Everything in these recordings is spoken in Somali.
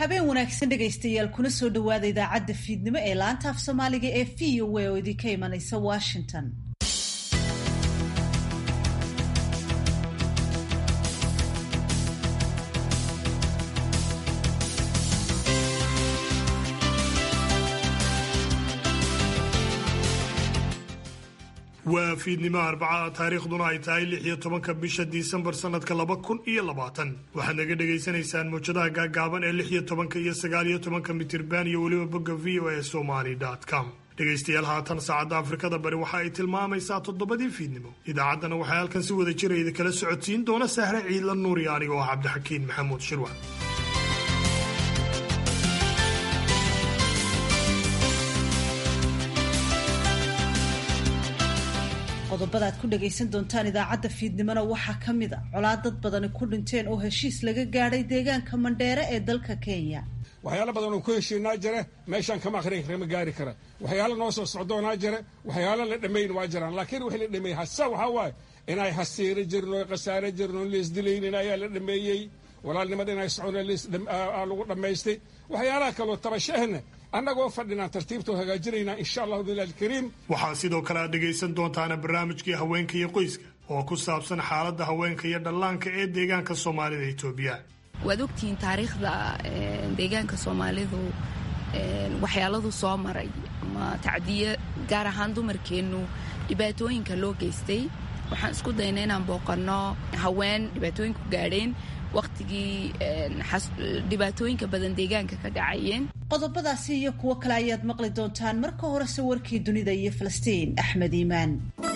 habeen wanaagsan dhegaystayaal kuna soo dhowaada idaacadda fiidnimo ee laanta af soomaaliga ee v o a oo idinka imanaysa washington waa fiidnimo arbaca taariikhduna ay tahay lix iyo tobanka bisha disembar sanadka laba kun iyo labaatan waxaad naga dhagaysanaysaan mawjadaha gaagaaban ee lix iyo tobanka iyo sagaal iyo tobanka mitirban iyo weliba bogga v o a somali com dhegaystayaal haatan saacadda afrikada bari waxa ay tilmaamaysaa toddobadii fiidnimo idaacaddana waxay halkan si wada jira idinkala socodsiin doona sahre ciidla nuuriya anigoo ah cabdixakiin maxamuud shirwa qodobada aad ku dhagaysan doontaan idaacadda fiidnimona waxaa ka mid a colaad dad badani ku dhinteen oo heshiis laga gaadhay deegaanka mandheere ee dalka kenya waxyaalo badan oo ku heshiinaa jira meeshaan kama akhrin kama gaari kara waxyaalo noo soo socdoonaa jira waxyaalo la dhammayn waa jiraan laakiin wixii la dhameeyey hasa waxaa waaye inay hasiiro jirin oo khasaare jirin oo leesdilaynin ayaa la dhameeyey walaalnimada inay socon lagu dhammaystay waxyaalaha kaloo tabashahna annagoo fadhinaan tartiibtoo hagaajinaynaa insha allahu bilah alkariim waxaa sidoo kale aad dhegaysan doontaana barnaamijkii haweenka iyo qoyska oo ku saabsan xaaladda haweenka iyo dhallaanka ee deegaanka soomaalida etoobiya waad ogtihiin taariikhda deegaanka soomaalidu waxyaaladu soo maray ama tacdiye gaar ahaan dumarkeennu dhibaatooyinka loo geystay waxaan isku dayna inaan booqanno haween dhibaatooyinku gaadheen wakhtigii dhibaatooyinka badan deegaanka ka dhacayeen qodobadaasi iyo kuwo kale ayaad maqli doontaan marka horese warkii dunida iyo falastiin axmed iimaan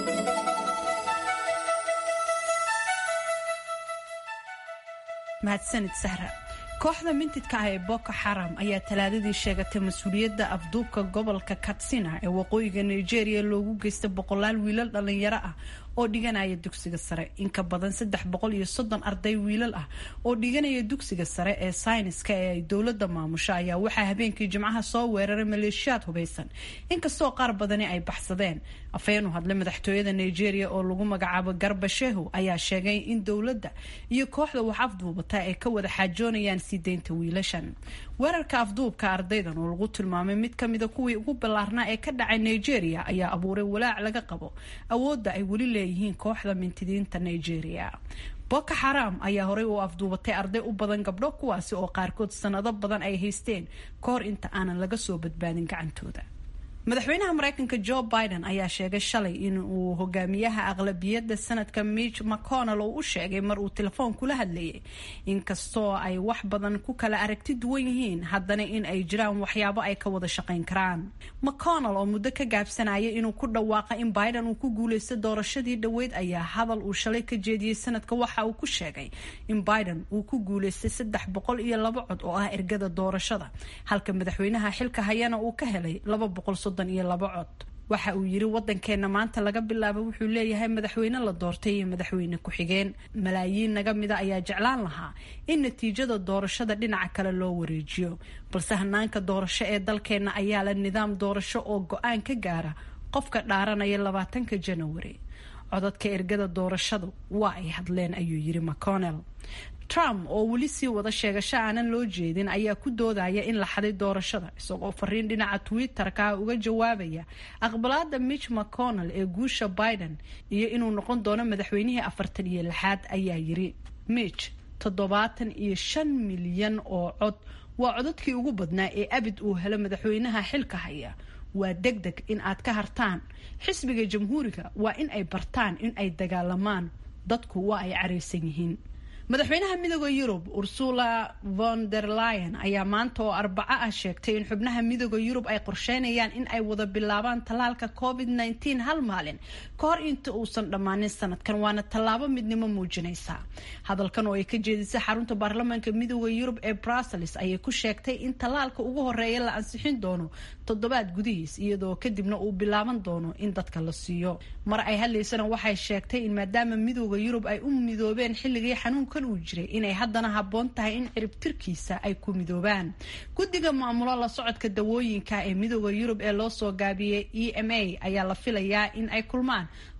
mahadsanid sahra kooxda mintidka ah ee boko xaram ayaa talaadadii sheegatay mas-uuliyadda afduubka gobolka katsina ee waqooyiga nigeria loogu geystay boqolaal wiilal dhallinyaro ah oo dhiganaya dugsiga sare inka badan saddex boqol iyo soddon arday wiilal ah oo dhiganaya dugsiga sare ee sayniska ee ay dowladda maamusho ayaa waxaa habeenkii jimcaha soo weeraray maleeshiyaad hubaysan inkastoo qaar badani ay baxsadeen afhayeen u hadlay madaxtooyada nigeria oo lagu magacaabo garba shehu ayaa sheegay in dowladda iyo kooxda wax afduubata ay ka wada xaajoonayaan sii deynta wiilashan weerarka afduubka ardaydan oo lagu tilmaamay mid kamida kuwii ugu ballaarnaa ee ka dhacay nigeria ayaa abuuray walaac laga qabo awoodda ay weli leeyihiin kooxda mintidiinta nigeria boko xaram ayaa horey u afduubatay arday u badan gabdho kuwaasi oo qaarkood sanado badan ay haysteen ka hor inta aanan laga soo badbaadin gacantooda madaxweynaha mareykanka joe biden ayaa sheegay shalay in uu hogaamiyaha aqlabiyadda sanadka mitch mcconnell uu u sheegay mar uu telefoon kula hadlayay inkastoo ay wax badan ku kala aragti duwan yihiin haddana in ay jiraan waxyaabo ay ka wada shaqayn karaan mcconnell oo muddo ka gaabsanaya inuu ku dhawaaqa in biden uu ku guuleysta doorashadii dhoweyd ayaa hadal uu shalay ka jeediyey sanadka waxa uu ku sheegay in biden uu ku guuleystay saddex boqol iyo laba cod oo ah ergada doorashada halka madaxweynaha xilka hayana uu ka helay laba boqol iyo laba cod waxa uu yiri wadankeena maanta laga bilaabo wuxuu leeyahay madaxweyne la doortay iyo madaxweyne ku-xigeen malaayiin naga mida ayaa jeclaan lahaa in natiijada doorashada dhinaca kale loo wareejiyo balse hanaanka doorasho ee dalkeena ayaa la nidaam doorasho oo go-aan ka gaara qofka dhaaranaya labaatanka janawari codadka ergada doorashadu waa ay hadleen ayuu yiri mcconnell trump oo weli sii wada sheegasho aanan loo jeedin ayaa ku doodaya in la xaday doorashada isagoo fariin dhinaca twitter-ka uga jawaabaya aqbalaada mitch mcconnell ee guusha biden iyo inuu noqon doono madaxweynihii afartan iyo lixaad ayaa yiri mitch toddobaatan iyo shan milyan oo cod waa codadkii ugu badnaa ee abid uu helo madaxweynaha xilka haya waa deg deg in aad ka hartaan xisbiga jamhuuriga waa in ay bartaan in ay dagaalamaan dadku waa ay caraysan yihiin madaxweynaha midooda yurub ursula von der lion ayaa maanta oo arbaco ah sheegtay in xubnaha midooda yurub ay qorsheynayaan in ay wada bilaabaan tallaalka covid -19 hal maalin ka hor inta uusan dhammaanin sanadkan waana tallaabo midnimo muujinaysa hadalkan oo ay ka jeedisay xarunta baarlamaanka midooda yurub ee brussels ayay ku sheegtay in tallaalka ugu horeeya la ansixin doono toddobaad gudihiis iyadoo kadibna uu bilaaban doono in dadka la siiyo mar ay hadlaysana waxay sheegtay in maadaama midooda yurub ay u midoobeen xilligii xanuunka uu jiray inay haddana habboon tahay in ciribtirkiisa ay ku midoobaan guddiga maamulo la socodka dawooyinka ee midooda yurub ee loo soo gaabiyey e m a ayaa la filayaa in ay kulmaan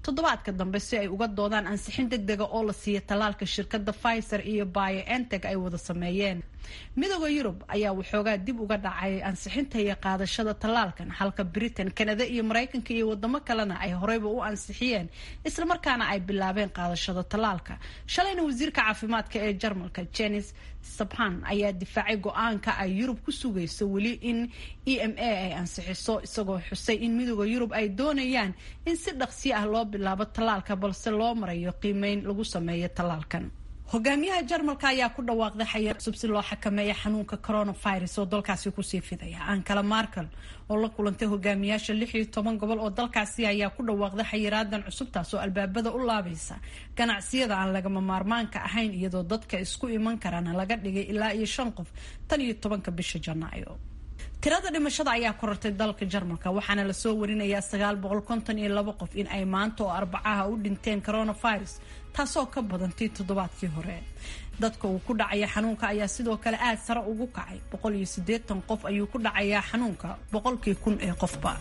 toddobaadka dambe si ay uga doodaan ansixin deg dega oo la siiya tallaalka shirkadda pfizer iyo bioenteg ay wada sameeyeen midooda yurub ayaa waxoogaa dib uga dhacay ansixinta iyo qaadashada tallaalkan halka britain kanada iyo maraykanka iyo wadamo kalena ay horeyba u ansixiyeen islamarkaana ay bilaabeen qaadashada tallaalka shalayna wasiirka caafimaadka ee jarmalka jenis sabhan ayaa difaacay go-aanka ay yurub ku sugayso weli in e m a ay ansixiso isagoo xusay in midooda yurub ay doonayaan in si dhaqsi ah loo bilaabo tallaalka balse loo marayo qiimeyn lagu sameeyo tallaalkan hogaamiyaha jarmalka ayaa ku dhawaaqday xayir cusub si loo xakameeya xanuunka coronavirus oo dalkaasi kusii fidaya ankala markel oo la kulantay hogaamiyaasha lix iyo toban gobol oo dalkaasi ayaa ku dhawaaqday xayiraadan cusubtaas oo albaabada u laabaysa ganacsiyada aan lagama maarmaanka ahayn iyadoo dadka isku iman karana laga dhigay ilaa iyo shan qof tan iyo tobanka bisha janaayo tirada dhimashada ayaa korortay dalka jarmalka waxaana lasoo warinayaa sagaal boqol konton iyo labo qof in ay maanta oo arbacaha u dhinteen coronavirus taasoo ka badantii toddobaadkii hore dadka uu ku dhacaya xanuunka ayaa sidoo kale aad sare ugu kacay boqol iyo siddeetan qof ayuu ku dhacayaa xanuunka boqolkii kun ee qofba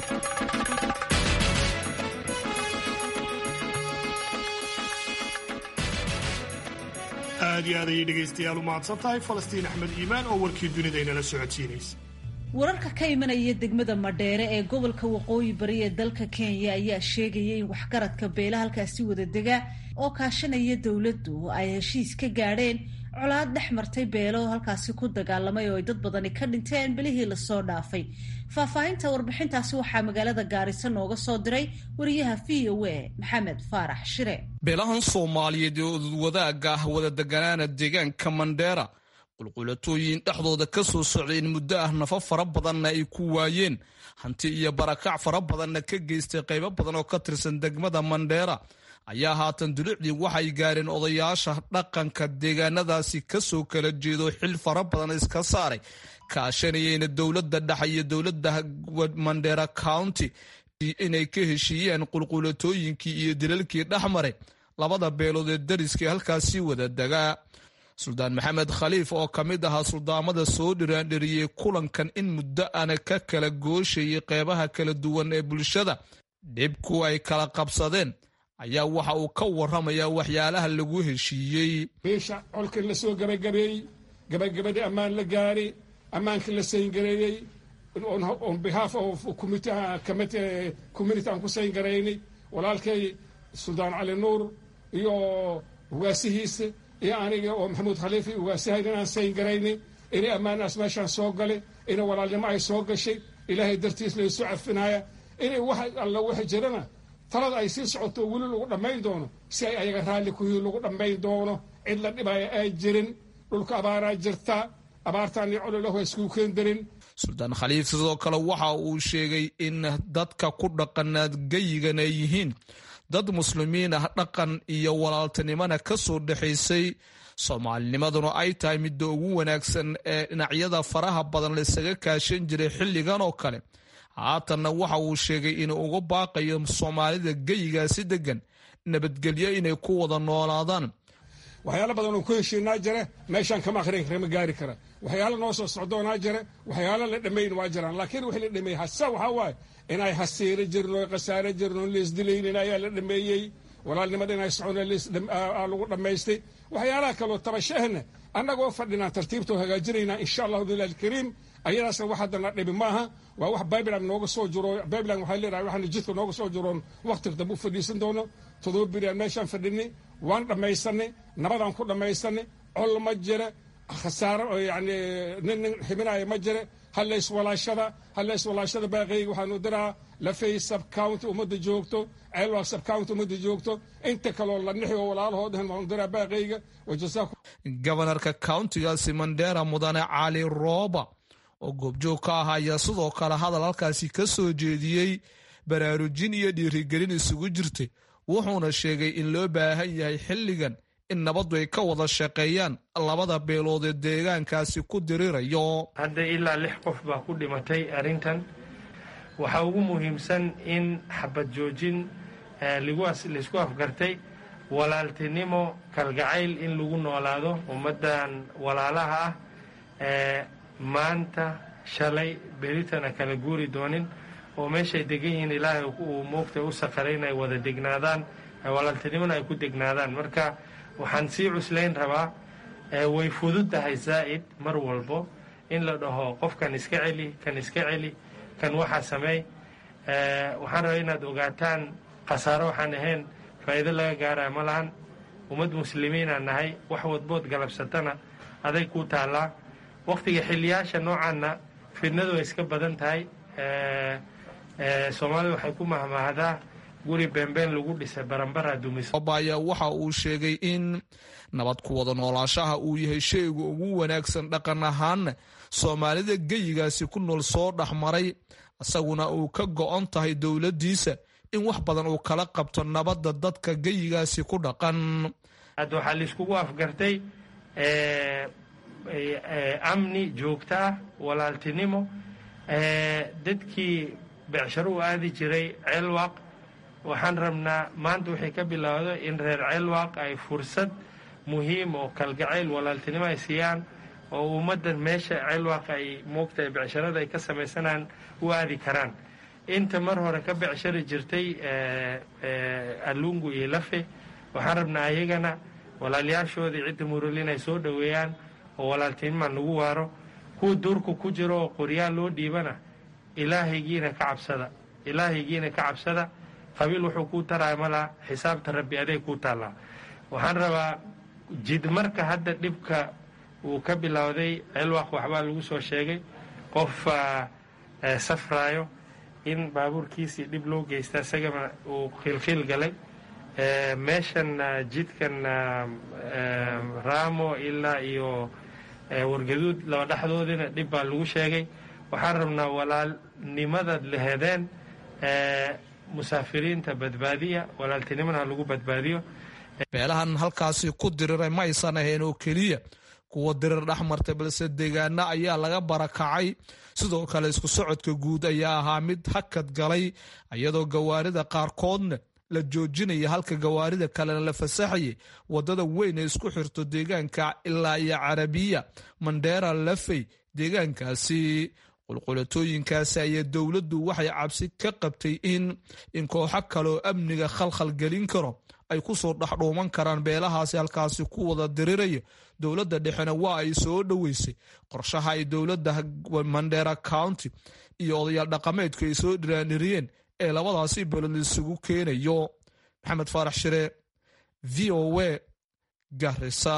aad iyo aad ayay dhegaystayaal u mahadsan tahay falastiin axmed iimaan oo warkii dunida inala socodsiinaysa wararka ka imanaya degmada madheere ee gobolka waqooyi bari ee dalka kenya ayaa sheegaya in waxgaradka beela halkaasi wada dega oo kaashanaya dowladdu ay heshiis ka gaadheen colaad dhex martay beelo halkaasi ku dagaalamay oo ay dad badani ka dhinteen belihii lasoo dhaafay faahfaahinta warbixintaasi waxaa magaalada gaarisa nooga soo diray wariyaha v o a maxamed faarax shire beelahan soomaaliyeed ee odwadaaga ah wada deganaana deegaanka mandheera qulqulatooyin dhexdooda ka soo socday in muddo ah nafo fara badanna ay ku waayeen hanti iyo barakac fara badanna ka geystay qaybo badan oo ka tirsan degmada mandheera ayaa haatan dulucdii waxay gaareen odayaasha dhaqanka deegaanadaasi kasoo kala jeedo xil fara badan iska saaray kaashanayeyna dowladda dhexe iyo dowladda mandheera county inay ka heshiiyeen qulqulatooyinkii iyo dilalkii dhexmaray labada beelood ee dariskii halkaasi wada degaa suldaan maxamed khaliif oo ka mid ahaa suldaamada soo dhiraandheriyey kulankan in muddo ana ka kala gooshayay qeybaha kala duwan ee bulshada dhibku ay kala qabsadeen ayaa waxa uu ka waramayaa waxyaalaha lagu heshiiyey biisha colkii la soo gabagabeeyey gabagabadii ammaan la gaari ammaankii la sayngareeyey on behalf of community aan ku sayngaraynay walaalkay suldaan cali nuur iyo ugaasihiisa iyo aniga oo maxamuud khaliifi ugaasihayn inaan sayngaraynay inay ammaanaas meeshaan soo galay inay walaalnimo ay soo gashay ilaahay dartiis laysu cafinaya inay wax alla waxa jirana talada ay sii socoto weli lagu dhammayn doono si ay ayaga raalli kuhii lagu dhammayn doono cid la dhibaya ay jirin dhulka abaaraa jirta abaartaan iyo cololahu iskuu keendarin suldaan khaliif sidoo kale waxa uu sheegay in dadka ku dhaqanaad geyigan ay yihiin dad muslimiin ah dhaqan iyo walaaltinimona ka soo dhexaysay soomaalinimaduna ay tahay midda ugu wanaagsan ee dhinacyada faraha badan laysaga kaashan jiray xilligan oo kale haatanna waxa uu sheegay inuu uga baaqayo soomaalida geyigaasi degan nabadgelyo inay ku wada noolaadaan waxyaalo badan oo ku heshiinaa jire meeshaan kama akhrin kama gaari kara waxyaalo noo soo socdoonaa jire waxyaalo la dhammayn waa jiraan laakiin wixii la dhameeyey hase waxaa waaye inay hasiiro jirno khasaare jirno leesdilaynin ayaa la dhameeyey walaalnimada inay socon lagu dhammaystay waxyaalaha kaloo tabashahna annagoo fadhinaan tartiibtoo hagaajinaynaa insha allahu bilah alkariim ayadaasna wax haddana dhibi maaha waa wax bibelan nooga soo jiro bibelan waxay leedahay waxaana jidka nooga soo jiroon waqtiga dambe u fadhiisan doono todoba beriaan meeshaan fadhinay waan dhammaysanay nabadaan ku dhammaysanay col ma jira khasaaro yani nin nin xibinaya ma jira hallays walaashada hallays walaashada baaqeyga waxaanu diraa lafay subcounty ummadda joogto ceelwaa subcounty ummadda joogto inta kaloo la nixi oo walaalahood ahan waanu diraa baaqeyga wajazaakum gobanarka countigaasi mandheera mudane cali rooba oo goobjoog ka ah ayaa sidoo kale hadal halkaasi ka soo jeediyey baraarujin iyo dhiirigelin isugu jirtay wuxuuna sheegay in loo baahan yahay xilligan in nabaddu ay ka wada shaqeeyaan labada beelood ee deegaankaasi ku dirirayo hadda ilaa lix qof baa ku dhimatay arrintan waxaa ugu muhiimsan in xabad joojin laysku afgartay walaaltinimo kalgacayl in lagu noolaado ummaddan walaalaha ah maanta shalay beritana kala guuri doonin oo meeshay degan yihiin ilaahay uu moogta u saqaray inay wada degnaadaan walaaltinimona ay ku degnaadaan marka waxaan sii cuslayn rabaa way fududtahay zaa'id mar walbo in la dhaho qofkan iska celi kan iska celi kan waxaa sameey waxaan rabaa inaad ogaataan khasaaro waxaan ahayn faa'iido laga gaaraya ma lahan ummad muslimiinaan nahay wax wadbood galabsatana aday kuu taallaa wakhtiga xiliyaasha noocaanna fidnadu way iska badan tahay soomaalida waxay ku mahmahdaa guri beenbeen lagu dhisay baranbara dumiso ayaa waxa uu sheegay in nabad ku wada noolaashaha uu yahay shayga ugu wanaagsan dhaqan ahaanna soomaalida geyigaasi ku nool soo dhexmaray isaguna uu ka go-on tahay dowladdiisa in wax badan uu kala qabto nabadda dadka geyigaasi ku dhaqan hadda waxaa laiskugu afgartay amni joogto ah walaaltinimo dadkii becsharo u aadi jiray ceelwaaq waxaan rabnaa maanta waxay ka bilowda in reer ceelwaaq ay fursad muhiim oo kalgacayl walaaltinimo ay siiyaan oo ummaddan meesha ceelwaaq ay moogtahay becsharada ay ka samaysanaan u aadi karaan inta mar hore ka becshari jirtay alungu iyo lafe waxaan rabnaa ayagana walaalyaashoodii cidda murul inay soo dhoweeyaan oo walaaltinima lagu waaro kuwa duurka ku jiro oo qoryaal loo dhiibana ilaahaygiina ka cabsada ilaahaygiina ka cabsada qabiil wuxuu kuu taraya malaa xisaabta rabbi aday kuu taallaa waxaan rabaa jidmarka hadda dhibka uu ka bilowday ceelwaaq waxbaa lagu soo sheegay qof safraayo in baabuurkiisii dhib loo geysta isagana uu khiilkhiil galay meeshan jidkan raamo ilaa iyo wargaduud laba dhexdoodina dhib baa lagu sheegay waxaan rabnaa walaalnimadaad lahedeen musaafiriinta badbaadiya walaaltinimona ha lagu badbaadiyo beelahan halkaasi ku diriray ma aysan ahayn oo keliya kuwa dirir dhex martay balse deegaana ayaa laga barakacay sidoo kale isku socodka guud ayaa ahaa mid hakad galay iyadoo gawaarida qaarkoodna la joojinaya halka gawaarida kalena la fasaxayay wadada weyn ee isku xirto deegaanka ilaa iyo carabiya mandheera lafey deegaankaasi qulqulatooyinkaasi ayaa dowladdu waxay cabsi ka qabtay in in kooxo kaleoo amniga khalkhal gelin karo ay ku soo dhexdhuuman karaan beelahaasi halkaasi ku wada diriraya dowladda dhexena waa ay soo dhoweysay qorshaha ay dowladda mandheera county iyo odayaal dhaqameedku ay soo dhiraaniriyeen ee labadaasi belod isugu keenayo maxamed faarax shire v o a garisa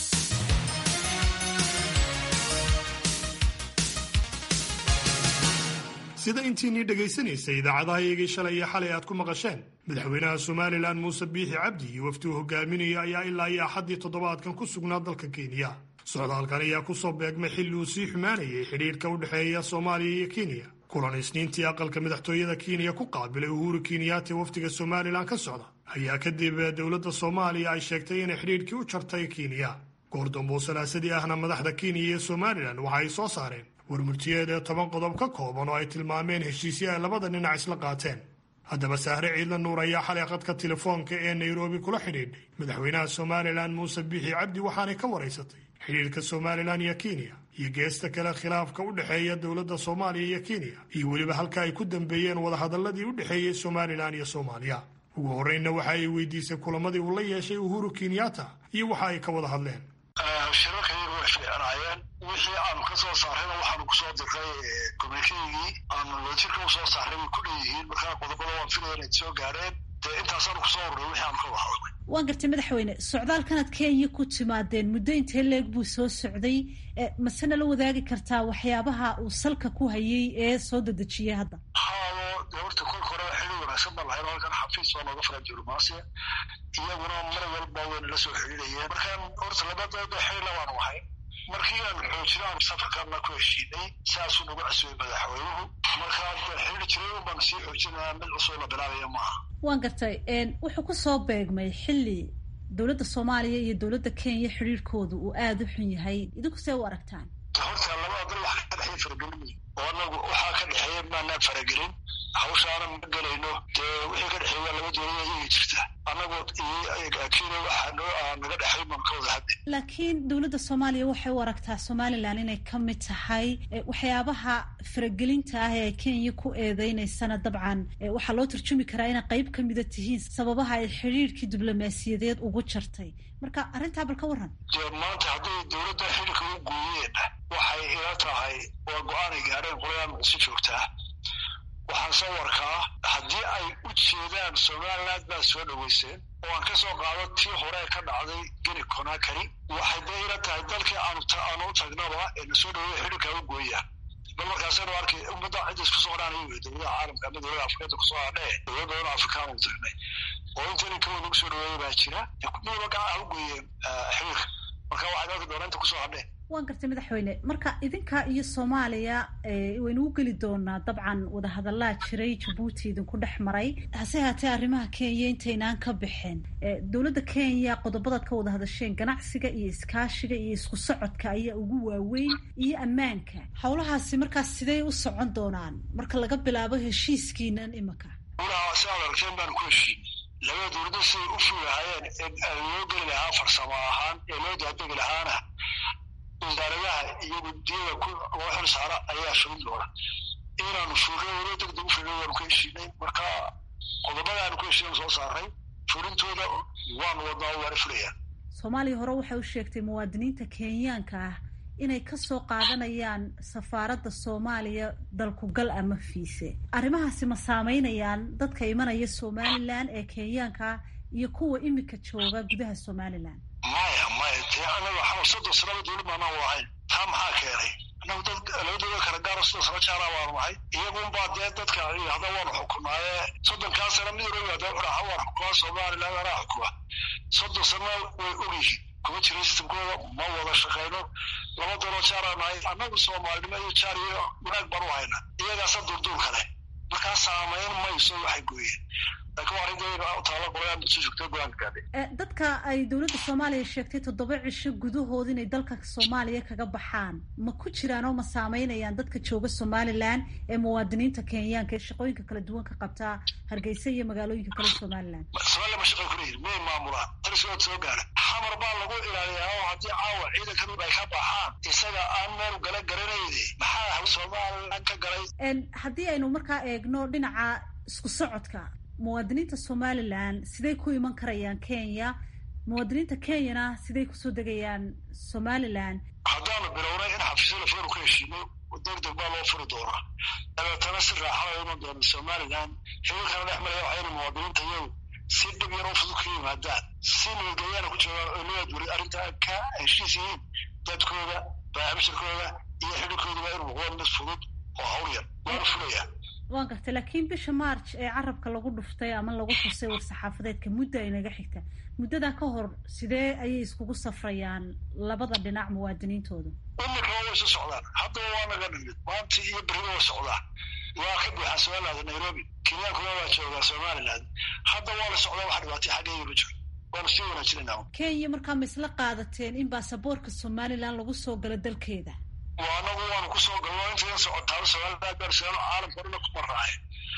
sida intiinii dhegaysanaysay idaacadaha iyagii shalay iyo xalay aad ku maqasheen madaxweynaha somalilan muuse biixi cabdi iyo wafdi uu hogaaminaya ayaa ilaa iyo axaddii toddobaadkan ku sugnaa dalka kenya socdaalkan ayaa kusoo beegmay xilli uu sii xumaanayay xidhiidhka u dhexeeya soomaaliya iyo kenya kulan isniintii aqalka madaxtooyada kenya ku qaabilay uhuru kenyaati wafdiga somalilan ka socda ayaa kadib dowladda soomaaliya ay sheegtay inay xidhiidhkii u jartay kenya goordambo salaasadii ahna madaxda kenya iyo somalilan waxa ay soo saareen warmurtiyeed ee toban qodob ka kooban oo ay tilmaameen heshiisyo ay labada dhinac isla qaateen haddaba sahre ciidla nuur ayaa xalay qadka telefoonka ee nairobi kula xidhiidhay madaxweynaha somalilan muuse biixi cabdi waxaanay ka waraysatay xidhiidhka somalilan iyo kenya iyo geesta kale khilaafka u dhexeeya dowladda soomaaliya iyo kenya iyo weliba halka ay ku dambeeyeen wadahadaladii u dhexeeyey somalilan iyo soomaaliya ugu horreynna waxa ay weydiisay kulamadii uu la yeeshay uhuru kenyatta iyo waxa ay ka wada hadleen shirarkayga way fiicnaayeen wixii aanu ka soo saarrayna waxaanu kusoo diray communikeygii aanu wadajirka usoo saarray way ku dhanyihiin markaa qodobada waan filaya inay soo gaadheen dee intaasaanu kusoo urray wixii aanu ka wada hadlay waan gartay madaxweyne socdaalkanaad kenya ku timaadeen muddo intee leeg buu soo socday masena la wadaagi kartaa waxyaabaha uu salka ku hayay ee soo dedejiyay hadda haado dee horta kolka hore xili wanaagsan baan lahayn halkan xafiis baa nooga furan diblomaasiya iyaguna mar walba wayna la soo xidhiidhayeen markaan horta labadooda xilila baanu ahay markii aan xoojinaan safarkaana ku heshiinay saasuu nagu casuubay madaxweynuhu markaa xidhi jiray un baanu sii xoojinaa mid cusub la bilaabaya maaha waan gartay wuxuu ku soo beegmay xilli dowladda soomaaliya iyo dowladda kenya xidhiirhkooda uu aada u xun yahay idinku see u aragtaan horta labada dal waxa ka dhexeeya faragelin oo anagu waxaa ka dhexeeya maanaan faragelin hawshaana ma gelayno dee wixii ka dhexeey waa laba dowlada iyaga jirta annagoo kenya waxaa noo naga dhexay baan ka wada hadli laakiin dowladda soomaaliya waxay u aragtaa somalilan inay ka mid tahay waxyaabaha faragelinta ah ee ay kenya ku eedeynaysana dabcan waxaa loo turjumi karaa inay qayb ka mida tihiin sababaha ay xidhiirkii diblomaasiyadeed ugu jartay marka arrintaa bal ka warran dee maanta hadday dowladda xidhiirka u gooyeen waxay ila tahay waa go-aanay gaadheen qolayaan muqdisho joogtaa waxaan soo warkaa haddii ay u jeedaan somaliland baad soo dhoweyseen oo aan ka soo qaado tii hore ka dhacday geni conakary waxay dee ila tahay dalkii aanu u tagnaba ee na soo dhaweeya xidhiirkaa u gooyaan bal markaasaynu arkay ummadda cidda isku soo hadhaanay wey dowladaha caalamka ama dowlada afrikada kusoo hadhee dowlad badan afrikaan u tagnay oo intani kawa nagu soo dhaweeya baa jira midaba gacaha u gooyeen xiriirka marka waxaad arki doonaa inta kusoo hadheen waan gartay madaxweyne marka idinka iyo soomaaliya waynu u geli doonaa dabcan wadahadallaa jiray jabuuti idinku dhex maray hase haatee arrimaha kenya intaynaan ka bixin dowladda kenya qodobadaad ka wada hadasheen ganacsiga iyo iskaashiga iyo isku socodka ayaa ugu waaweyn iyo ammaanka howlahaasi markaas sidey u socon doonaan marka laga bilaabo heshiiskiinan imika ulaha si adarkeen baan ku heshiin labada dowladda siday u fuulahaayeen ee loo geli lahaa farsamo ahaan ee loo daadegi lahaana wasaaradaha iyo guddiyada loo xil saara ayaa fulin doona inaanu fuulno walo degdeg u fulno waanu ka heshiinay marka qodobada aanu ka heshiinan soo saaray fulintooda waanu wadnaa waana fulayaan soomaaliya hore waxay u sheegtay muwaadiniinta kenyaanka ah inay ka soo qaadanayaan safaaradda soomaaliya dalkugal ama fiise arrimahaasi ma saameynayaan dadka imanaya somalilan ee kenyaanka iyo kuwa imika jooga gudaha somalilan maya maya dee anaga xamal soddon sanaba dowlad baanaan wadahayn taa maxaa keenay anagu dad laba dowlad kala gaaro soddon sano jaaraa baanu nahay iyagunbaa dee dadka yidhahda waanu xukunaaye soddonkaa sana mid waliba hadee udhaha waan xukumaa somaliland anaa xukuma soddon sana way ogyihiin kuma jira sistamkooda ma wada shaqayno laba daloo jaaraa nahay annagu soomaalinimo iyo jaar iyo wanaag baan u hayna iyagaasa durduur kale markaa saamayn mayso waxay gooyeen dadka ay dowladda soomaaliya sheegtay toddoba cisho gudahood inay dalka soomaaliya kaga baxaan ma ku jiraan oo ma saameynayaan dadka jooga somalilan ee muwaadiniinta kenyaanka ee shaqooyinka kala duwan ka qabtaa hargeysa iyo magaalooyinka kale somalilan somalilan ma shaqay kuleeyihin may maamulaan tarisood soo gaara xamar baa lagu ilaaliyaa oo haddii caawa ciidankan ay ka baxaan isaga aan meel gala garanayne maxaa somalilan ka galay haddii aynu markaa eegno dhinaca isku socodka muwaadiniinta somalilan siday ku iman karayaan kenya muwaadiniinta kenyana siday kusoo degayaan somalilan haddaanu bilownay in xafiisyo lafoonu ka heshiino deg deg baa loo furi doonaa dabeetana si raaxada iman doona somalilan xiriirkana dhex maraya waxayna muwaadiniinta iyagu si dhib yar oo fudud ka yimaadaan si nabadgelyaana ku joogaan oo loo adwuri arrintaa ka heshiis yihiin dadkooda baabishirkooda iyo xidhiirkooduba inuu noqdo mid fudud oo hawl yar waana fulayaa waan gartay laakiin bisha march ee carabka lagu dhuftay ama lagu xusay war-saxaafadeedka muddo ay naga xigta muddadaa ka hor sidee ayay iskugu safrayaan labada dhinac muwaadiniintooda imika waa isu socdaan haddaba waa naga nimid maanta iyo beriba waa socdaan waa ka buuxaa somaliland nairobi kenyaankuna waa joogaa somaliland hadda waa la socdaa wax dhibaatay xaggeeya ma jiro waanu sii wanaajinayna kenya markaa ma isla qaadateen in baasaboorka somalilan lagu soo galo dalkeeda anagu waanu kusoo galno intayan socotaaba somaliland baarsigaano caalamka dhuna ku maraaye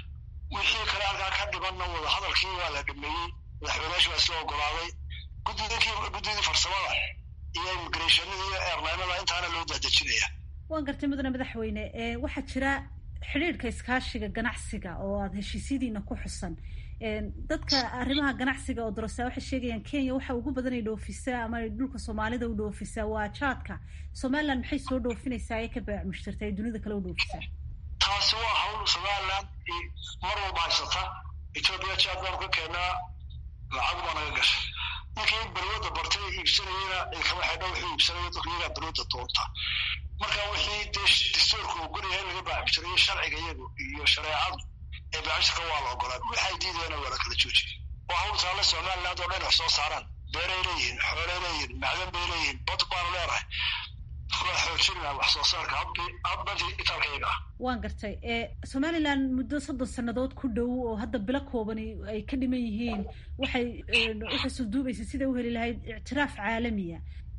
wixii kale halkaa ka dhibanna wada hadalkii waa la dhameeyey madaxweyneyaashu waa isla ogolaaday guddidii guddidii farsamada iyo immigrationada iyo airlinada intaana loo daadejinaya waan gartay mudane madaxweyne waxaa jira xidhiirhka iskaashiga ganacsiga oo aada heshiisyadiina ku xusan dadka arrimaha ganacsiga oo darasa waxay sheegayaan kenya waxa ugu badan ay dhoofisaa ama ay dhulka soomaalida u dhoofisaa waa jaadka somaliland maxay soo dhoofinaysaa ee ka baac mushtarta ay dunida kale u dhoofisaa taasi waa hawl somaliland mar walba haysata etoobiya jaad baanu ka keenaa lacag baa naga gashay ninkii balwada bartay iibsanayena kama xidha wuxuu iibsanaya dadku iyagaa balwada doonta marka wixii dee dastuurka ogolyahay laga baacbishirayo sharciga iyagu iyo shareecadu ee baacbishirka waa la ogolaa waxay diidayana waa la kala joojiy waa hawl taale somaliland oo dhan wax soo saaraan beeray leeyihiin xoolay leeyihiin macdan bay leeyihiin bad baanu leenahay waa xoojinaa wax soo saarka hadbadii itaalka iyaga ah waan gartay somalilan muddo soddon sannadood ku dhow oo hadda bilo koobani ay ka dhiman yihiin waxay waxay suduubaysa siday u heli lahayd ictiraaf caalamiya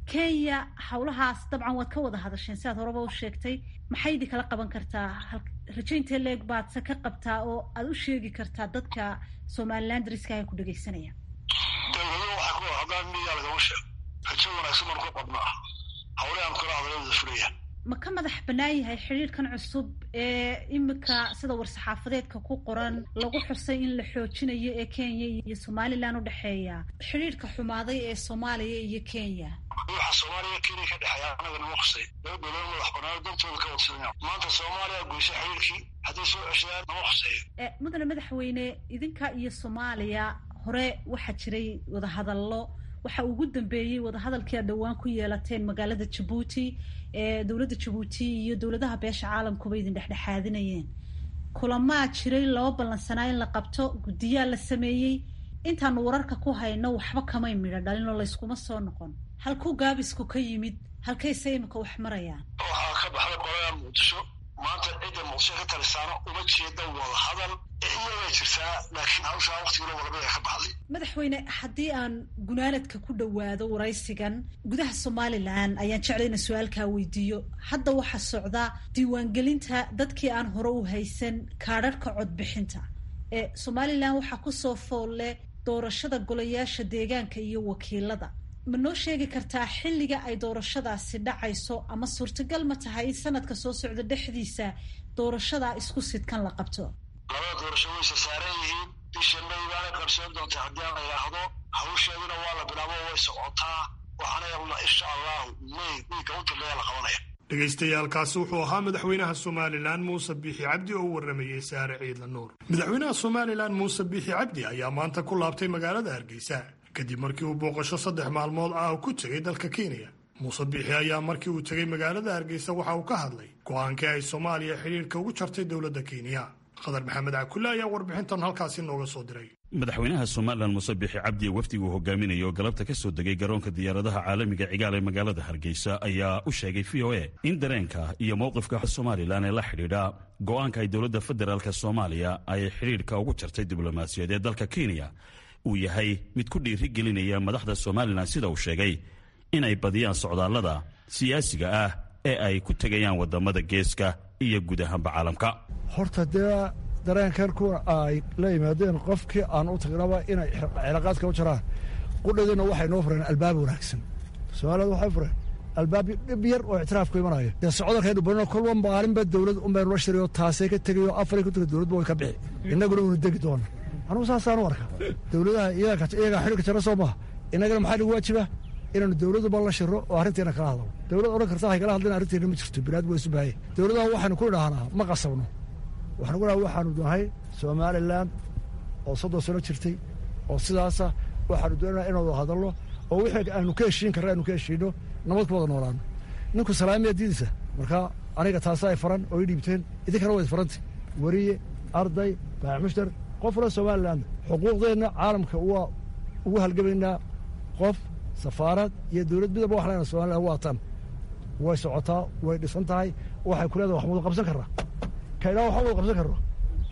kenya howlahaas dabcan waad ka wada hadasheen siaad horeba u sheegtay maxay idin kala qaban kartaa rajaynta leeg baad se ka qabtaa oo aad u sheegi kartaa dadka somalilan dariska ay ku dhegaysanayaan dowlado waxaa ku hadaan miyaa lagama sheego rajo wanaagsan baan ku qabnaa hawle aan kula hadalada fulaya ma ka madax bannaan yahay xidhiirkan cusub ee imika sida war-saxaafadeedka ku qoran lagu xusay in la xoojinayo ee kenya iyo somalilan u dhexeeya xidhiirka xumaaday ee soomaaliya iyo kenya waxa soomaaliya kenya ka dhexeeya anaga nama khusay laba dowlad madax bannaan dantooda ka wadsanaya maanta soomaaliya goysay xidhiirkii hadday soo ceshadaan nama khuseeyo mudane madaxweyne idinka iyo soomaaliya hore waxaa jiray wadahadallo waxa ugu dambeeyey wadahadalkii aad dhowaan ku yeelateen magaalada jabuuti ee dowladda jabuuti iyo dowladaha beesha caalamkuba idin dhexdhexaadinayeen kulamaa jiray laba ballansanaa in la qabto guddiyaa la sameeyey intaanu wararka ku hayno waxba kamay midho dhalin oo layskuma soo noqon halkuu gaabisku ka yimid halkayse imika wax marayaan waxaa ka baxday qoladan muqdisho maanta cidda muqdisho ka talisaano uma jeeda wada hadal iyagay jirtaa laakiin hawshaa waktigilo walbada ka baxday madaxweyne haddii aan gunaanadka ku dhowaado waraysigan gudaha somalilan ayaan jeclay ina su-aalkaa weydiiyo hadda waxaa socda diiwaangelinta dadkii aan hore u haysan kaadharhka codbixinta ee somalilan waxaa kusoo foolle doorashada golayaasha deegaanka iyo wakiilada ma noo sheegi kartaa xilliga ay doorashadaasi dhacayso ama suurtagal ma tahay in sanadka soo socda dhexdiisa doorashadaa isku sidkan la qabto labada doorasho wayse saaran yihiin bisha may baanay qabsan doontaa haddii aan la yidhaahdo hawsheeduna waa la bilaabo way socotaa waxaana insha allahu may wiilka u dambeeya la qabanaya dhegaystayaaalkaasi wuxuu ahaa madaxweynaha somalilan muuse biixi cabdi oo u warramayey saare ciidla nuur madaxweynaha somalilan muuse biixi cabdi ayaa maanta ku laabtay magaalada hargeysa kadib markii uu booqasho saddex maalmood ah ku tegay dalka kenya muuse biixi ayaa markii uu tegay magaalada hargeysa waxa uu ka hadlay go-aankii ay soomaaliya xidhiirka ugu jartay dowladda kenya qadar maxamed cakulle ayaa warbixintan halkaasi nooga soo diray madaxweynaha somalilan muuse biixi cabdi wafdigu hogaaminayo galabta ka soo degay garoonka diyaaradaha caalamiga cigaal ee magaalada hargeysa ayaa u sheegay v o a in dareenka iyo mowqifka somalilan ee la xidhiidha go-aanka ay dowladda federaalk soomaaliya ay xidhiidhka ugu jartay diblomaasiyaed ee dalka kenya uu yahay mid ku dhiiri gelinaya madaxda somalilan sida uu sheegay inay badiyaan socdaallada siyaasiga ah ee ay ku tegayaan wadamada geeska iyo guud ahaanba caalamka horta dee dareenkan kuwa ay la yimaadeen qofkii aan u tagnaba inay cilaaqaadka u jaraan qudhadiina waxay noo fureen albaab wanaagsan soomaaliyad waxay fureen albaab dhib yar oo ictiraafku imanayo dee socdalkaynu barino kolba maalinba dowlad unbaynu la shirayo taasay ka tegayo afaray ku tegay dowladba way ka bixi innaguna unu degi doona anugu saasaan u arka dowladaha iyagaa xidhirka jara soo maha innagana maxaa nagu waajiba inaanu dowladuba la shiro oo arrinteena kala hadlo dowlad odhan karta hay kala hadlin arrinteena ma jirto binaad waa isu baahaya dowladaha waxaanu ku idhaahnaa ma qasabno waxaanu ku dhaha waxaanu nahay somalilan oo soddon sano jirtay oo sidaasa waxaanu doonaa inaanu hadalno oo wixii aanu ka heshiin karra aanu ka heshiino nabad ku wada noolaano ninku salaamiya diidaysa marka aniga taasa ay faran oo i dhiibteen idinkana wayd faranta weriye arday baax mushtar qof wala somalilan xuquuqdeenna caalamka waa ugu halgamaynaa qof safaarad iyo dowlad midaba wax lena somalilan waatan way socotaa way dhisan tahay waxay ku leedahay wax wada qabsan karraa kaydhaa waxba wada qabsan karro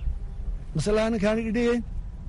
masalaha ninkaani idhigayn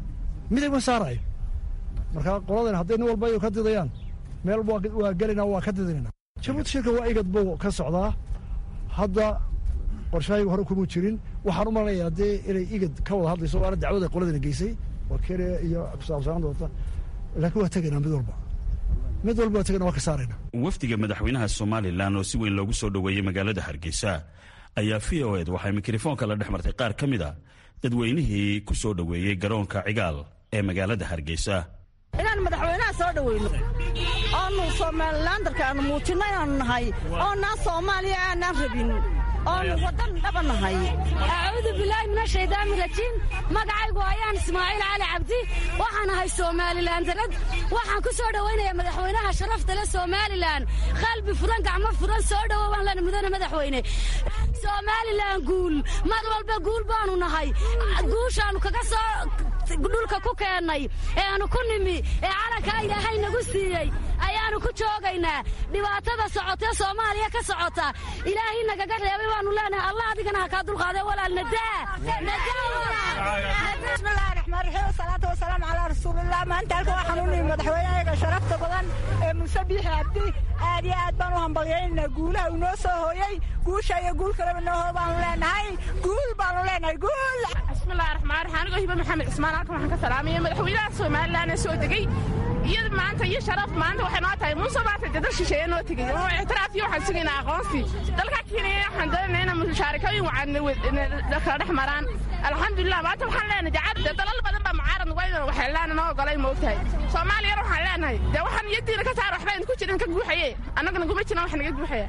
midig ma saarayo marka qoladan hadday nin walba ay ka didayaan meel waa gelayna waa ka didinayna jabuuti shirka waa igad buu ka socdaa hadda qorshahayga hore kuma jirin waxaan u malanaya haddii inay igad ka wada hadlayso waana dacwada qoladana geysay waa kenya iyo kusaabsanaan doonta laakiin waa tegaynaa mid walba mid walba waa tegayna waa ka saarayna wafdiga madaxweynaha somalilan oo si weyn loogu soo dhoweeyey magaalada hargeysa ayaa v o ed waxay mikrofoonka la dhex martay qaar ka mid a dadweynihii ku soo dhoweeyey garoonka cigaal ee magaalada hargeysa inaan madaxweynaha soo dhoweyno oonu somalilandarka aanu muujinno inaanu nahay oonaan soomaaliya aanaan rabin oonu waddan dhaba nahay acuudu bilaahi min ashaydaani rajiim magacaygu ayaan ismaaciil cali cabdi waxaan ahay somalilan darad waxaan ku soo dhowaynayaa madaxweynaha sharafta le somalilan qalbi furan gacmo furan soo dhowowaan lana mudana madaxweyne somalilan guul mar walba guul baanu nahay guushaannu kaga soo dhulka ku keennay ee aanu ku nimi ee calankaa ilaahay nagu siiyey ayaannu ku joogaynaa dhibaatada socotee soomaaliya ka socota ilaahay nagaga reebay baanu leenahay allah adigana ha kaa dulqaadee walaal nadaa bismillahi raxmaan raxiim wasalaatu wasalaamu calaa rasuulillah maanta halka waxaan u nimi madaxweyneyaga sharafta badan ee muuse biixi cabdi aad iyo aad baan u hambalyaynaa guulaha uu noo soo hooyey guusha iyo guul kaleba noo hoo baanu leenahay guul baanu leenahay guul bismillahi raxmaan raxiim anigoo hiba maxamed cismaan halkan waxaan ka salaamaya madaxweynaha somalilan ee soo degey iyo maanta iyo sharaf maanta waxay noo tahay muuse maanta dee dal shisheeye noo tegey oo ictiraaf iyo waxaan sugaynaa aqoonsi dalka kenya waxaan doonayna inaan mushaarikooyin wacan kala dhex maraan alxamdulilah maanta waxaan leenahay dee dee dalal badan baa mucaarad nuga idan waxeelaan noo ogolay moogtahay soomaaliyana waxaan leenahay dee waxaan iyadiina ka saar waxba idinku jirin ka guuxaye annagana kuma jiran wax naga guuxaya